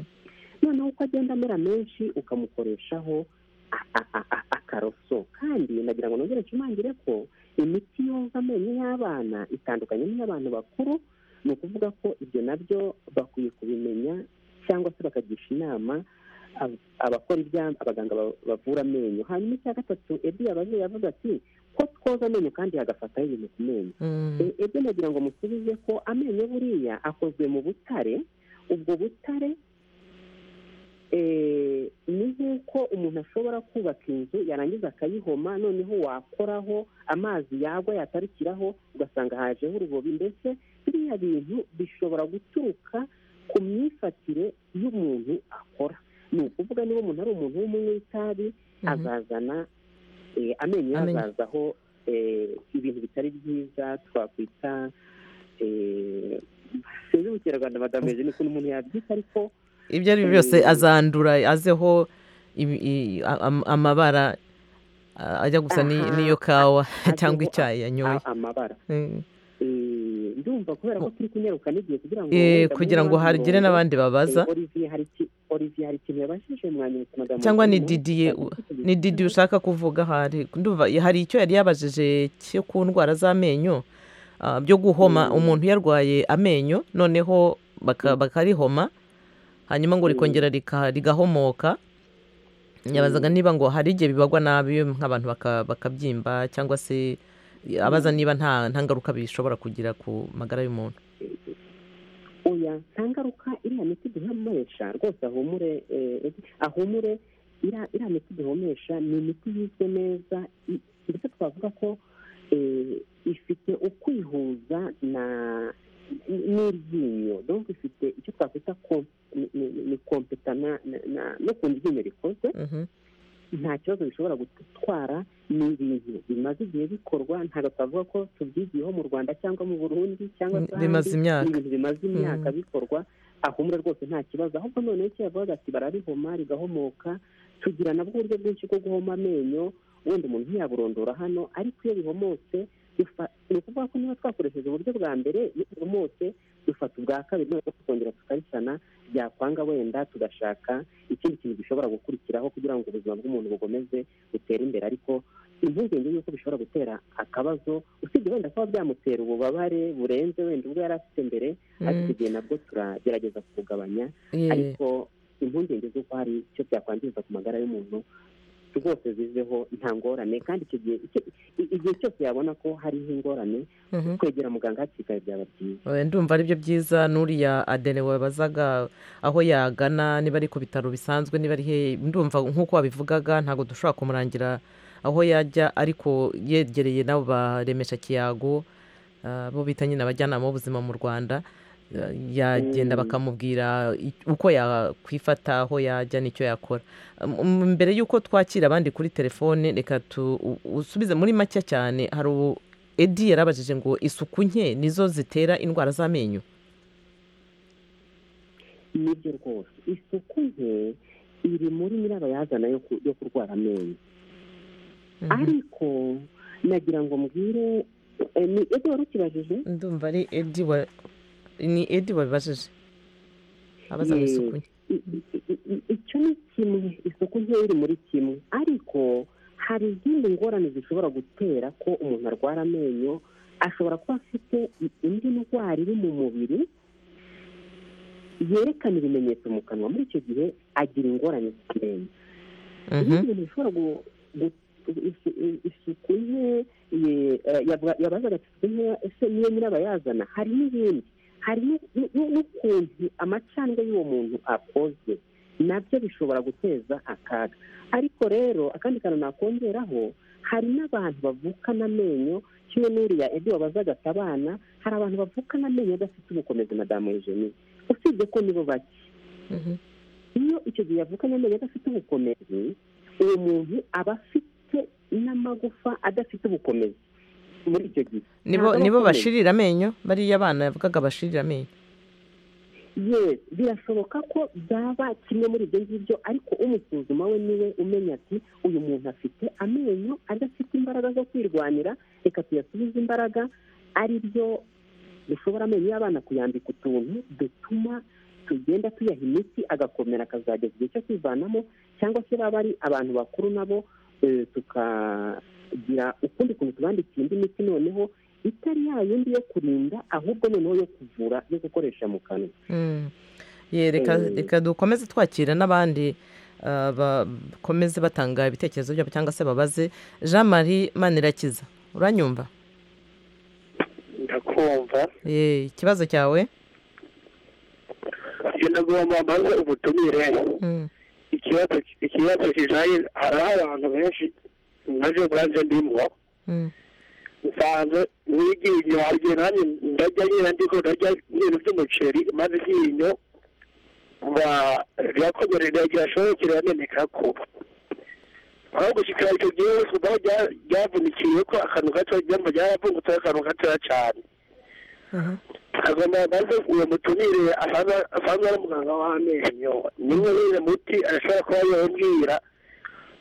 noneho uko agenda amera menshi ukamukoreshaho a- a- a- a- karoso kandi ndagira ngo nongere nshimangire ko imiti yoza amenyo y'abana itandukanye n'iy'abantu bakuru ni ukuvuga ko ibyo nabyo bakwiye kubimenya cyangwa se bakagisha inama ab- abakora ibya abaganga ba- bavura amenyo hanyuma icya gatatu ebyo ababyeyi avuga ati ko twoza amenyo kandi hagafataho ibintu ku menyo E- ebyo nagira ngo musubize ko amenyo buriya akozwe mu butare ubwo butare eh, ni nk'uko umuntu ashobora kubaka inzu yarangiza akayihoma noneho wakoraho amazi yagwa yatarukiraho ugasanga hajeho urubobi mbese biriya bintu bishobora guturuka ku myifatire y'umuntu akora ni ukuvuga niba umuntu ari umuntu w'umunywi w'itabi Mhm. azazana eh, amenyo ye Amenyo. azazaho eh, ibintu bitari byiza twakwita eh, sinzi ubukerarwanda badameje ni ukuntu umuntu yabyita ariko ibyo ari byo byose azandura azeho ibi- i- a- am- amabara a- ajya gusa ni- Aha. n'iyo kawa cyangwa azeho icyayi yanyoye a- amabara Mm. Eh, ndumva kubera ko turi kunyaruka n'igihe kugira ngo Eh, wenda kugira muri ngo wa hagire murongo, n'abandi babaza eh, Olivier hari iki- Olivier hari ikintu yabashije mwanyibutsa amagambo cyangwa ni yavuze, didiye umunsi w'iki- ni didi ushaka kuvuga hari ndumva hari icyo yari yabajije cyo ku ndwara z'amenyo ah, byo guhoma Mm. umuntu yarwaye amenyo noneho baka- bakarihoma hanyuma ngo Mm. rikongera rika- rigahomoka yabazaga niba ngo hari igihe bibagwa nabi nk'abantu baka- bakabyimba cyangwa se abaza niba nta nta ngaruka bishobora kugira ku magara y'umuntu oya nta ngaruka iriya miti duhumesha rwose ahumure eh, ahumure iriya iriya miti duhumesha ni imiti yizwe neza i- ndetse twavuga ko eh, ifite ukwihuza na n- n'iryinyo donc ifite icyo twakwita ko- ni- ni ni kompetana na- na- n'ukuntu iryinyo rikoze Mhm. nta kibazo bishobora gutwara ni ibintu bimaze igihe bikorwa ntabwo twavuga ko tubyigiyeho mu rwanda cyangwa mu burundi cyangwa se ahandi. bimaze ni imyaka ibintu bimaze imyaka bikorwa ahumura rwose nta kibazo ahubwo noneho icyo yavugaga ati bararihoma rigahomoka tugira nabwo uburyo bwinshi bwo guhoma amenyo wenda umuntu ntiyaburondora hano ariko iyo bihomotse bifa- ni ukuvuga ko niba twakoresheje uburyo bwa mbere iyo bihomotse dufata ubwa kabiri noneho tukongera tukarisana byakwanga wenda tugashaka ikindi kintu gishobora gukurikiraho kugira ngo ubuzima bw'umuntu bukomeze butere imbere ariko impungenge y'uko bishobora gutera akabazo usibye wenda kuba byamutera ububabare burenze wenda ubwo yari afite mbere ariko Mm. igihe nabwo turagerageza kubugabanya Yeah. ariko impungenge z'uko hari icyo byakwangiza ku magara y'umuntu rwose zizeho nta ngorane kandi icyo gihe icyo- i- igihe cyose yabona ko hariho ingorane Mhm. kwegera muganga hakiri kare byaba byiza Eh, ndumva aribyo byiza n'uriya adene wabazaga aho yagana niba ari ku bitaro bisanzwe niba ari he ndumva nk'uko wabivugaga ntabwo dushobora kumurangira aho yajya ariko yegereye nabo baremesha kiyago ah, bo bita nyine abajyanama b'ubuzima mu rwanda Ah, yagenda Mm. bakamubwira i- uko yakwifata aho yajya n'icyo yakora Um, um, mbere y'uko twakira abandi kuri telefone reka tu u- usubize muri make cyane hari u- edi yarabajije ngo isuku nke nizo zitera indwara z'amenyo nibyo rwose isuku nke iri muri nyirabayazana yo ku- yo kurwara amenyo ariko nagira ngo mbwire eh, ni ese wari ukibajije ndumva ari edi wa ni edi wabibajije abaza ngo Yee. isuku nke I- i- i- icyo ni kimwe isuku nke iri muri kimwe ariko hari izindi ngorane zishobora gutera ko umuntu arwara amenyo ashobora kuba afite i- indi ndwara iri mu mubiri yerekana ibimenyetso mu kanwa muri icyo gihe agira ingorane zirenze Mhm. ibindi bintu bishobora gu- gu- isu- i- isuku nke ye- eh, yavuga- yabazaga ati isuku nke ese niyo nyirabayazana hari n'ibindi hari n'u- n'u- n'u- n'ukuntu amacandwe y'uwo muntu akozwe nabyo bishobora guteza akaga ariko rero akandi kantu nakongeraho hari n'abantu bavukana amenyo kimwe n'uriya ebyo wabazaga ati abana hari abantu bavukana amenyo adafite ubukomezi madamu Eugenie usibye ko nibo bake Mhm. iyo icyo gihe yavukanye amenyo adafite ubukomezi uwo muntu aba afite n'amagufa adafite ubukomezi muri icyo gihe nibo Ntabwo nibo abakomeye. bashirira amenyo bariya abana yavugaga bashirira amenyo Yes, birashoboka ko byaba kimwe muri ibyo ngibyo ariko umusuzuma we niwe umenya ati uyu muntu afite amenyo adafite imbaraga zo kwirwanira reka tuyasubize imbaraga ari byo dushobora amenyo y'abana kuyambika utuntu dutuma tugenda tuyaha imiti agakomera akazageza igihe cyo kwivanamo cyangwa se baba ari abantu bakuru nabo tukagira ukundi kuntu tubandikiye indi miti noneho itari ya yindi yo kurinda ahubwo noneho yo kuvura yo gukoresha mu kanwa Ye, reka Eh. reka dukomeze twakira n'abandi ah, bakomeze batanga ibitekerezo byabo cyangwa se babaze jean marie manirakiza uranyumva ndakumva Ye, ikibazo cyawe iyo nagomba mbaze ubutumire Mm, ikibazo ikibazo kijanye hariho abantu benshi naje bwaje ndimo mm, nsanze nigiye inyuma igihe nanjye ndajya nyina ndiko ndarya ibintu by'umuceri maze iryinyo ba ryakomerera ryashobokera yameneka ko aho gushikira icyo gihe hose mbaho rya- ryavunikiye ko akantu gato ryamba ryaravungutseho akantu gatoya cyane aha. agomba maze uwo mutumire asanzwe asanzwe ari umuganga w'amenyo nimwe nyine muti arashobora kuba yabwira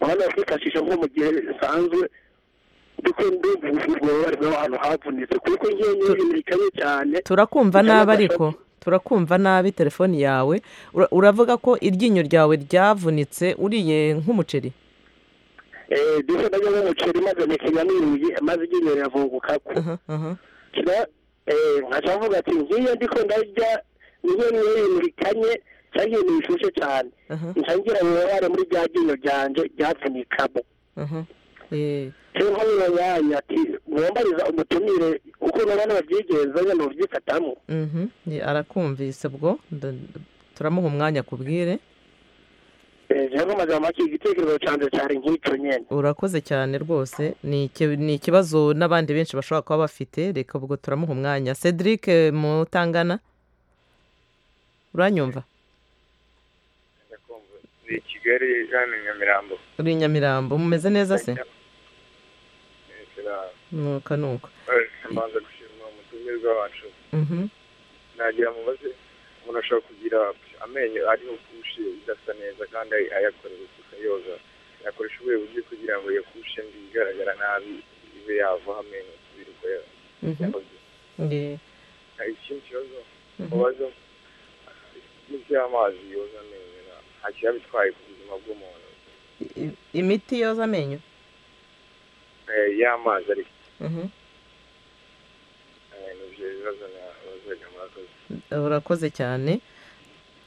abana bakifashisha nko mu gihe bisanzwe duko ndumva bari ahantu havunitse kuko ngiye nyine bikanye cyane turakumva Cyangwa nabi ariko bashaka- turakumva nabi telefoni yawe Ura- uravuga ko iryinyo ryawe ryavunitse uriye nk'umuceri eh duko ndajya nk'umuceri maze nikiga n'iruye maze iryinyo riravunguka ko Aha, aha. kira eh nkaca mvuga ati ngiye ndiko ndarya niyo niyo ibintu bikanye cyangwa ibintu bishushe cyane Aha. nca ngira ububabare muri rya ryinyo ryanje ryavunikamo aha. Ye, rero nk'uyu mwanya ati mwambariza umutumire kuko nabona babyigenza nyine mubyifatamo mhm. Ye, arakumvise ubwo nda- turamuha umwanya akubwire rero amagambo make igitekerezo cyanjye cyari nk'icyo nyine urakoze cyane rwose ni iki- ni ikibazo n'abandi benshi bashobora kuba bafite reka ubwo turamuha umwanya cedric eh, mutangana uranyumva ni i kigali hano i nyamirambo uri i nyamirambo mumeze neza se nuka nuka mbanza gushimira umutumirwa wacu Mhm. nagira mubaze umuntu ashobora kugira amenyo ariho kushe idasa neza kandi ayakorera isuku yoza yakoresha ubuhe buryo kugira ngo iyo kushe mbi igaragara nabi ibe yavaho amenyo asubire uko ya- Mhm. yahoze Ye. hari ikindi kibazo Mhm. mubazo imiti y'amazi yoza amenyo na- nta kiba bitwaye ku buzima bw'umuntu I- imiti yoza amenyo Eh, y'amazi ariko Mhm. eh, nivyo bibazo nabazaga murakoze urakoze cyane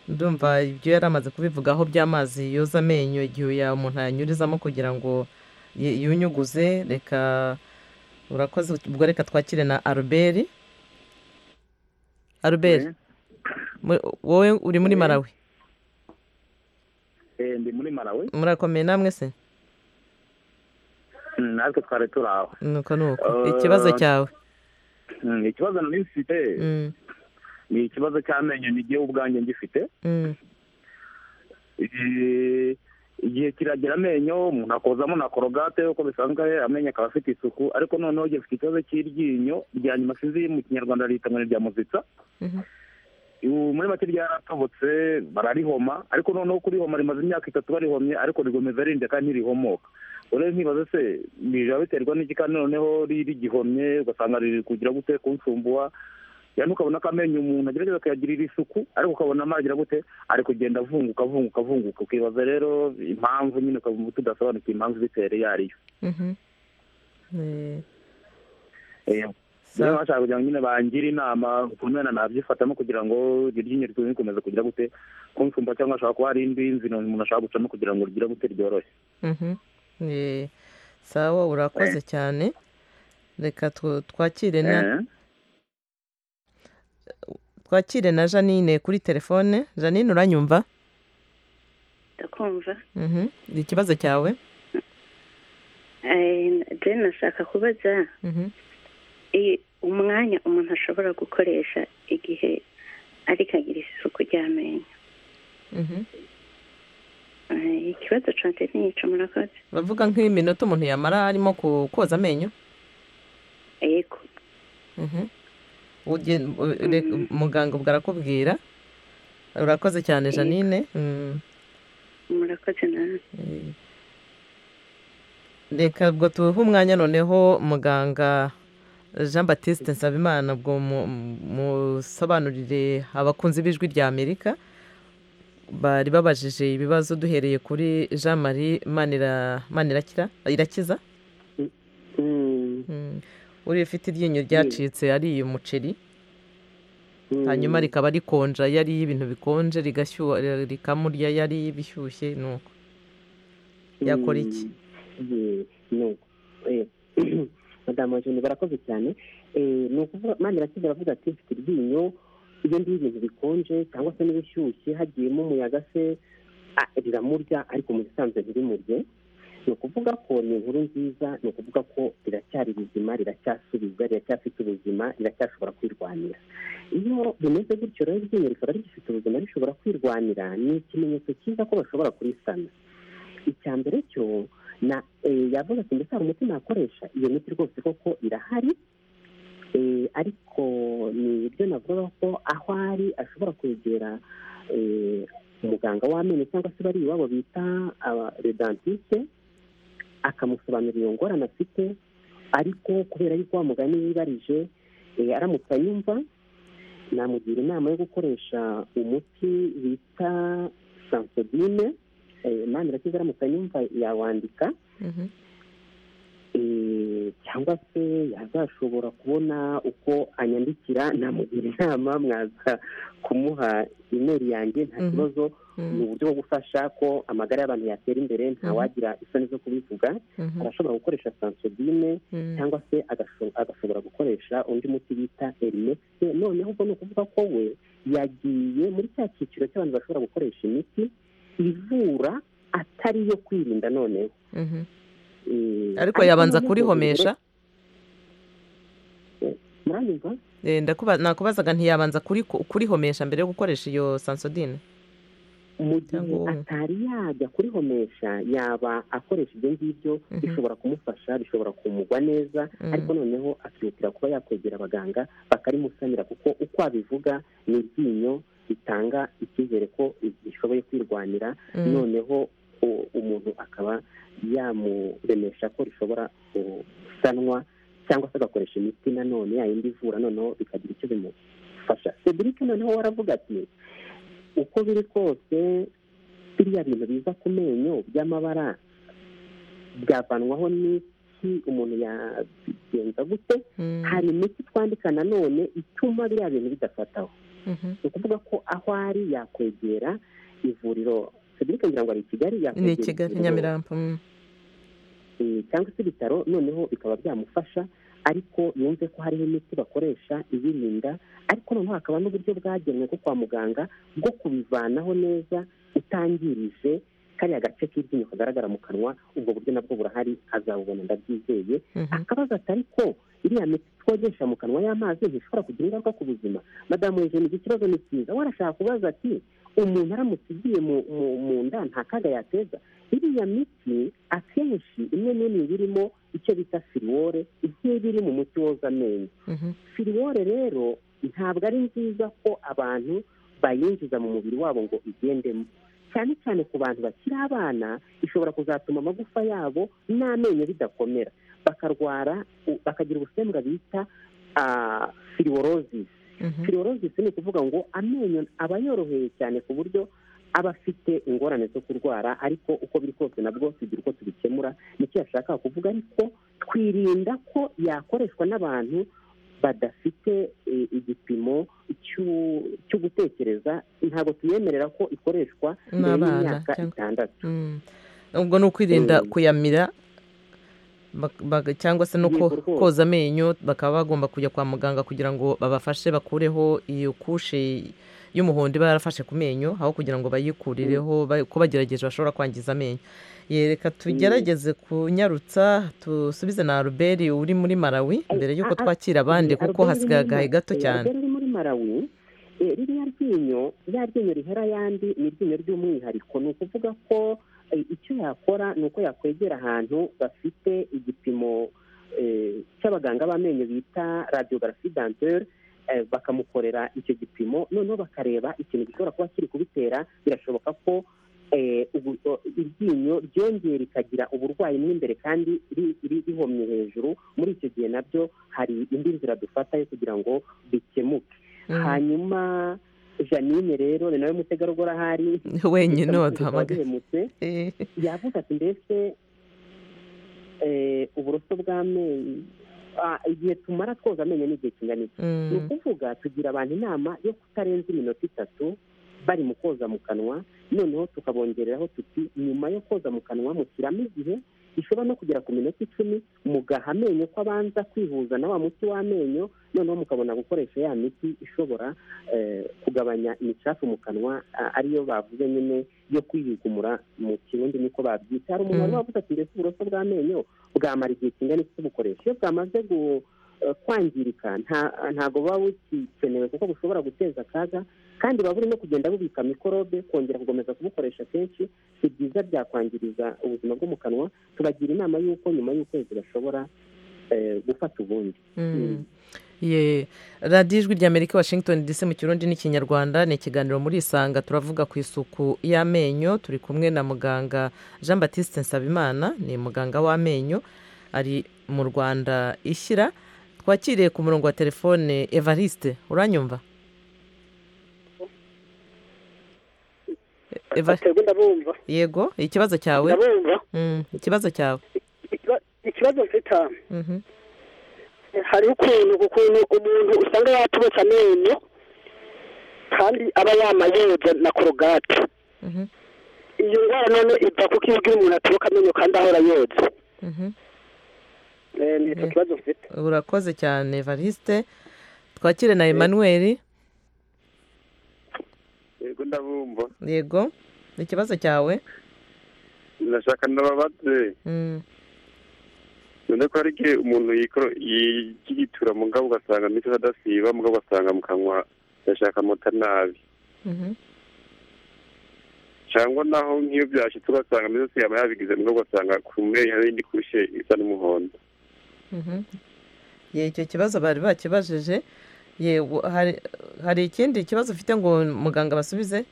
ndumva ibyo yari amaze kubivugaho by'amazi yoza amenyo igihe ya- umuntu yanyurizamo kugira ngo y- yunyuguze reka urakoze ubwo reka twakire na albert albert mu- wowe uri muri marawi ndi muri marawe murakomeye namwe se natwe twari turi aho nuko nuko Eh, ikibazo cyawe Mm, ikibazo nari mfite Mm, ni ikibazo cy'amenyo n'igihe ubwanjye ngifite mm, Eh, igihe kiragira amenyo umuntu akozamo na korogate uko bisanzwe amenyo akaba afite isuku ariko noneho igihe afite ikibazo cy'iryinyo rya nyuma sinzi mu kinyarwanda rihita ngo ni irya muzitsa mhm, ubu muri make ryaratobotse bararihoma ariko noneho kurihoma rimaze imyaka itatu barihomye ariko rigomeza rinde kandi ntirihomoka rero nkibaza se bijaba biterwa n'iki kandi noneho ri- rigihomye ugasanga riri kugira gute kunsumbuha yani ukabona ko amenyo umuntu agerageza akayagirira isuku ariko ukabona amagira gute ari kugenda avunguka avunguka avunguka ukibaza rero impamvu nyine ukaba tudasobanukiwe impamvu ibitera iyo ari yo mhm. Eh, Eh, sa- rero bashaka kugira ngo nyine bangire inama ukuntu wenda nabyifatamo kugira ngo iryo ryinyo ritume rikomeza kugira gute kunsumba cyangwa hashobora kuba hari indi nzira umuntu ashaka gucamo kugira ngo rigire gute ryoroshye Mhm. Eh, sawa urakoze cyane reka tw- twakire na Eh, twakire na janine kuri telefone janine uranyumva ndakumva Mhm. ikibazo cyawe Eh, Jane nashaka kubaza Mhm. i- umwanya umuntu ashobora gukoresha igihe ariko agira isuku ry'amenyo Mhm. Eh, ikibazo cyanjye ni icyo murakoze bavuga nk'iminota umuntu yamara arimo ku- koza amenyo yego Mhm. Uge- u- re- muganga ubwo arakubwira urakoze cyane janine Mm. murakoze nawe Eh, reka ubwo tuhe umwanya noneho muganga jean batiste nsabimana ubwo mu- musobanurire abakunzi b'ijwi rya amerika bari babajije ibibazo duhereye kuri jean marie manira manirakira irakiza Mm, Mm. uriya ufite iryinyo ryacitse ariye umuceri mm. hanyuma rikaba rikonja yariye ibintu bikonje rigashyuha rikamurya yariye ibishyushye nuko yakora iki Yes, no. Eh, madamu wa joni barakoze cyane Eh, ni ukuvuga mani irakiza aravuga ati mfite iryinyo iyo ndiye ibintu bikonje cyangwa se n'ibishyushye hagiyemo umuyaga se ah, riramurya ariko mu bisanzwe ntirimurye ni ukuvuga ko ni inkuru nziza ni ukuvuga ko riracyari rizima riracyasubizwa riracyafite ubuzima riracyashobora kwirwanira iyo bimeze gutyo rero iryinyo rikaba rigifite ubuzima rishobora kwirwanira ni ikimenyetso cyiza ko bashobora kurisana icya mbere cyo na eh, yavuga ati mbese hari umuti nakoresha iyo miti rwose koko irahari Eh, ariko ni ibyo navuga ko aho ari ashobora kwegera eh, umuganga w'amenyo cyangwa se bari iwabo bita redantiste akamusobanurira iyo ngorane afite ariko kubera yuko wa mugani yibarije eh, aramutse anyumva namugira inama yo gukoresha umuti bita sansodine mani irakiza aramutse anyumva yawandika Mhm. eh, cyangwa se yazashobora kubona uko anyandikira namugira inama mwaza kumuha imeri yanjye nta Mhm. kibazo ni Mhm. uburyo bwo gufasha ko amagara y'abantu yatera imbere ntawagira isoni zo kubivuga Mhm. arashobora gukoresha sansodine Mhm. cyangwa se agasho- agashobora gukoresha undi muti bita erimekisi noneho ubwo ni ukuvuga ko we yagiye muri cya cyiciro cy'abantu bashobora gukoresha imiti ivura atari iyo kwirinda noneho Mhm. Eh, ariko yabanza noneho kurihomesha muranyumva Eh, ndakuba- nakubazaga ntiyabanza kuri- kurihomesha mbere yo gukoresha iyo sansodine mu gihe Cyangwa wowe. atari yajya kurihomesha yaba akoresha ibyo ngibyo Mhm. bishobora kumufasha bishobora kumugwa neza Mhm. ariko noneho akihutira kuba yakwegera abaganga bakarimusanira kuko uko abivuga ni iryinyo bitanga icyizere ko rishoboye kwirwanira Mhm. noneho u- umuntu akaba yamuremesha ko rishobora gusanwa cyangwa se agakoresha imiti nanone yayindi ivura noneho bikagira icyo bimufasha cedric noneho we aravuga ati uko biri kose biriya bintu biza ku menyo by'amabara byavanwaho n'iki umuntu yabigenza gute Mhm. hari imiti twandika nanone ituma biriya bintu bidafataho Mhm. ni ukuvuga ko aho ari yakwegera ivuriro cedric ngira ngo ari i kigali ni i yakwegera kigali ivuriro, nyamirambo Mhm. eh, cyangwa se ibitaro noneho bikaba byamufasha ariko yumve ko hariho imiti bakoresha ibirinda ariko noneho hakaba n'uburyo bwagenwe ko kwa muganga bwo kubivanaho neza utangirije kariya gace k'iryinyo kagaragara mu kanwa ubwo buryo nabwo burahari azabubona ndabyizeye Mhm. akabazo atari ko iriya miti twogesha mu kanwa y'amazi ntishobora kugira ingaruka ku buzima madamu hejuru iki kibazo ni cyiza warashaka kubaza ati umuntu aramutse igiye mu- mu- mu nda nta kaga yateza iriya miti akenshi imwe n'imwe iba irimo icyo bita firiwore igiye iri mu muti woza amenyo Mhm. firiwore rero ntabwo ari nziza ko abantu bayinjiza mu mubiri wabo ngo igendemo cyane cyane ku bantu bakiri abana ishobora kuzatuma amagufa yabo n'amenyo bidakomera bakarwara u- bakagira ubusembwa bita ah, firiworozisi Mhm. firiworozisi ni ukuvuga ngo amenyo aba yoroheye cyane ku buryo aba afite ingorane zo kurwara ariko uko biri kose nabwo tugira uko tubikemura nicyo yashakaga kuvuga ariko twirinda ko yakoreshwa n'abantu badafite eh, igipimo cy'u- cyo gutekereza ntabwo tuyemerera ko ikoreshwa mbere N'abana, y'imyaka cyangwa- itandatu Mm. ubwo ni ukwirinda Mm. kuyamira bak- bak- cyangwa se no ko- Yego rwose. koza amenyo bakaba bagomba kujya kwa muganga kugira ngo babafashe bakureho iyo kushe y'umuhondo iba yarafashe ku menyo aho kugira ngo bayikurireho ba- ko bagerageje bashobora kwangiza amenyo yereka tugerageze kunyarutsa dusubize na albert uri muri malawi Ay, mbere y'uko ah, ah, twakira abandi Eh, kuko Albert hasigaye uri muri agahe Ma- gato eh, cyane Albert uri muri malawi eh, ririya ryinyo rya ryinyo rihera ayandi ni iryinyo ry'umwihariko ni ukuvuga ko eh, icyo yakora ni uko yakwegera ahantu bafite igipimo eh, cy'abaganga b'amenyo bita radiography dentaire eh, bakamukorera icyo gipimo noneho bakareba ikintu gishobora kuba kiri kubitera birashoboka ko eh, ubu- o- iryinyo ryongeye rikagira uburwayi mo imbere kandi ri- ri- rihomye hejuru muri icyo gihe nabyo hari indi nzira dufata yo kugira ngo bikemuke Mm. hanyuma janine rero ni nawe mutegarugori ahari wenyine waduhamagaye waduhamagaye Eh, yavuze ati mbese eh, uburoso bw'amenyo ah, igihe tumara twoza amenyo ni igihe kingana iki ni mm, ukuvuga tugira abantu inama yo kutarenza iminota itatu bari mu koza mu kanwa noneho tukabongereraho tuti nyuma yo koza mu kanwa mushyiramo igihe bishobora no kugera ku minota icumi mugaha amenyo ko abanza kwihuza na wa muti w'amenyo noneho mukabona gukoresha ya miti ishobora eh, kugabanya imicafu mu kanwa a- ariyo bavuze nyine yo kwiyugumura mu kirundi niko babyita hari umuntu wari Mm. wavuze ati mbese uburoso bw'amenyo bwamara igihe kingana iki tubukoresha iyo bwamaze gu- eh, kwangirika nta- ntabwo buba bukikenewe kuko bushobora guteza akaga kandi buba burimo kugenda bubika mikorobe kongera gukomeza kubukoresha kenshi si byiza byakwangiriza ubuzima bwo mu kanwa tubagira inama y'uko nyuma y'ukwezi bashobora eh, gufata ubundi mm. Ye, radiyo ijwi ry'amerika washington dc mu kirundi n'ikinyarwanda ni ikiganiro muri isanga turavuga ku isuku y'amenyo turi kumwe na muganga jean batiste nsabimana ni muganga w'amenyo ari mu rwanda ishyira twakiriye ku murongo wa telefone evariste uranyumva Eva- aterwa ndabumva yego ikibazo cyawe ndabumva Mm, ikibazo cyawe Ikiba- ikibazo mfite aha, Mhm. hari ukuntu ukuntu umuntu usanga yatubutse amenyo kandi aba yamayoza na korogate Mhm. iyo ndwara none iva kuko iyo ugiye umuntu aturuka amenyo kandi ahora yoza Mhm. Eh, ni icyo Eh. kibazo mfite urakoze cyane evariste twakire na emmanuel yego ndabumva yego ni ikibazo cyawe ndashaka ndababaze Mm, none ko hari igihe umuntu yikoro- yigitura mu ngabo ugasanga amito adasiba mu ngabo ugasanga mu kanwa yashaka amata nabi mhm. cyangwa naho nk'iyo byashyitse ugasanga amito asiyama yabigize mu ngabo ugasanga ku menyo hari indi kushe isa n'umuhondo Mhm. ye icyo kibazo bari bakibajije ye wo- hari hari ikindi kibazo ufite ngo muganga basubize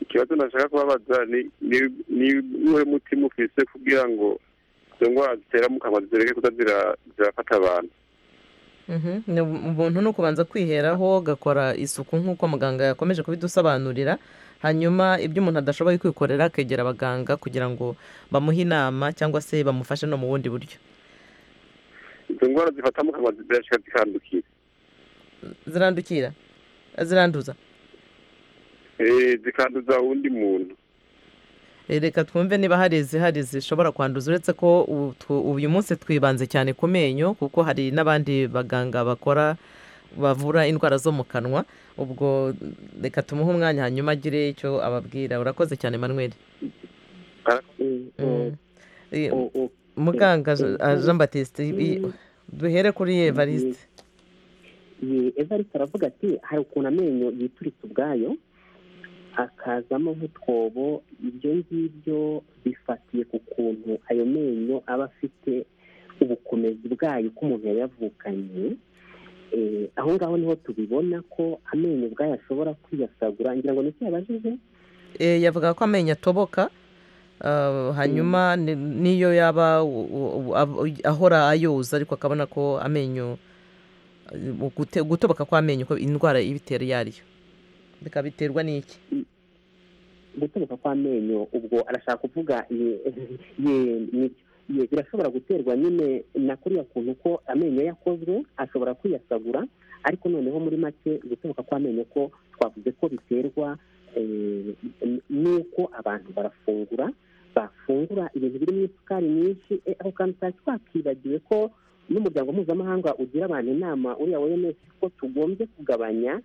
ikibazo nashaka kubabaza ni ni- ni uwe muti mufise kugira ngo izo ndwara zitera mu kanwa zireke kuza zira- zirafata abantu Mhm. Ni ubu- ubuntu ni ukubanza kwiheraho gakora isuku nk'uko muganga yakomeje kubidusobanurira hanyuma ibyo umuntu adashoboye kwikorera akegera abaganga kugira ngo bamuhe inama cyangwa se bamufashe no mu bundi buryo izo ndwara zifata mu kanwa zirashika zikandukira zirandukira ziranduza Eh, zikanduza uwundi muntu Eh, reka twumve niba hari izihari zishobora kwanduza uretse ko ubu tw- uyu munsi twibanze cyane ku menyo kuko hari n'abandi baganga bakora bavura indwara zo mu kanwa ubwo reka tumuhe umwanya hanyuma agire icyo ababwira urakoze cyane manuel Mm, Mm. Eh, mm, mm. muganga Je- ah, jean batiste i- i- Mm. duhere kuri evariste Ye- evariste aravuga ati hari ukuntu amenyo yituritse ubwayo akazamo nk'utwobo ibyo ngibyo bifatiye ku kuntu ayo menyo aba afite ubukomezi bwayo uko umuntu yayavukanye Eh, aho ngaho niho tubibona ko amenyo ubwayo ashobora kwiyasagura ngira ngo nicyo yabajije Eh, yavuga ko amenyo atoboka ah, hanyuma ni- niyo yaba u- u- u- ab- ahora ayoza ariko akabona ko amenyo eh, gute- gutoboka kw'amenyo ko indwara ibitera iyo ariyo bikaba biterwa n'iki guturuka kw'amenyo ubwo arashaka kuvuga ye- ye- ni- ye- birashobora guterwa nyine na kuriya kuntu ko amenyo yakozwe ashobora kwiyasagura ariko noneho muri make guturuka kw'amenyo ko twavuze ko biterwa eh, n- n'uko abantu barafungura bafungura ibintu birimo isukari nyinshi eh, ako kantu twari twakibagiwe ko n'umuryango mpuzamahanga ugira abantu inama uriya wemeje ko tugombye kugabanya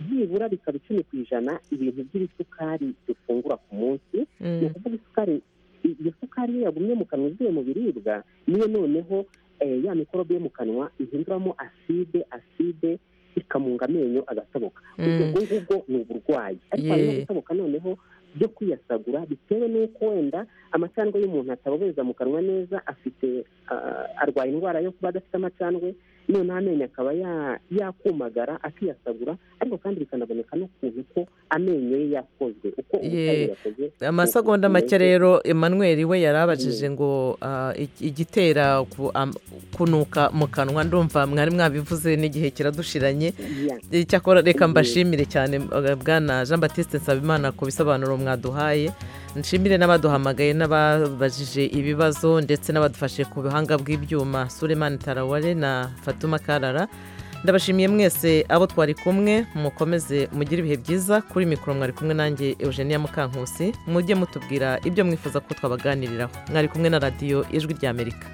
byibura bikaba icumi ku ijana ibintu by'ibisukari dufungura ku munsi ni Mm, ukuvuga isukari i- iyo sukari iyo yagumye mu kanwa ivuye mu biribwa niyo noneho eh, ya mikorobe yo mu kanwa ihinduramo aside aside ikamunga amenyo agatoboka ubwo Mm. ngubwo ni uburwayi ariko hari no Ye. gutoboka noneho byo kwiyasagura bitewe n'uko wenda amacandwe y'umuntu atabobeza mu kanwa neza afite ah, arwaye indwara yo kuba adafite amacandwe noneho amenyo akaba ya- yakumagara akiyasagura ariko kandi bikanaboneka n'ukuntu ko amenyo ye yakozwe uko ubutayu Ye. yakoze amasegonda make rero emmanuel we yari abajije ngo ah, ig- igitera ku- am- kunuka mu kanwa ndumva mwari mwabivuze n'igihe kiradushiranye ya Eh, cyakora reka mbashimire cyane eh, bwana jean batiste nsabimana ku bisobanuro mwaduhaye nshimire n'abaduhamagaye n'ababajije ibibazo ndetse n'abadufashe ku buhanga bw'ibyuma suleman tarawale na fatuma karara ndabashimiye mwese abo twari kumwe mukomeze mugire ibihe byiza kuri mikoro mwari kumwe nanjye eugenia mukankusi mujye mutubwira ibyo mwifuza ko twabaganiriraho mwari kumwe na radiyo ijwi ry'amerika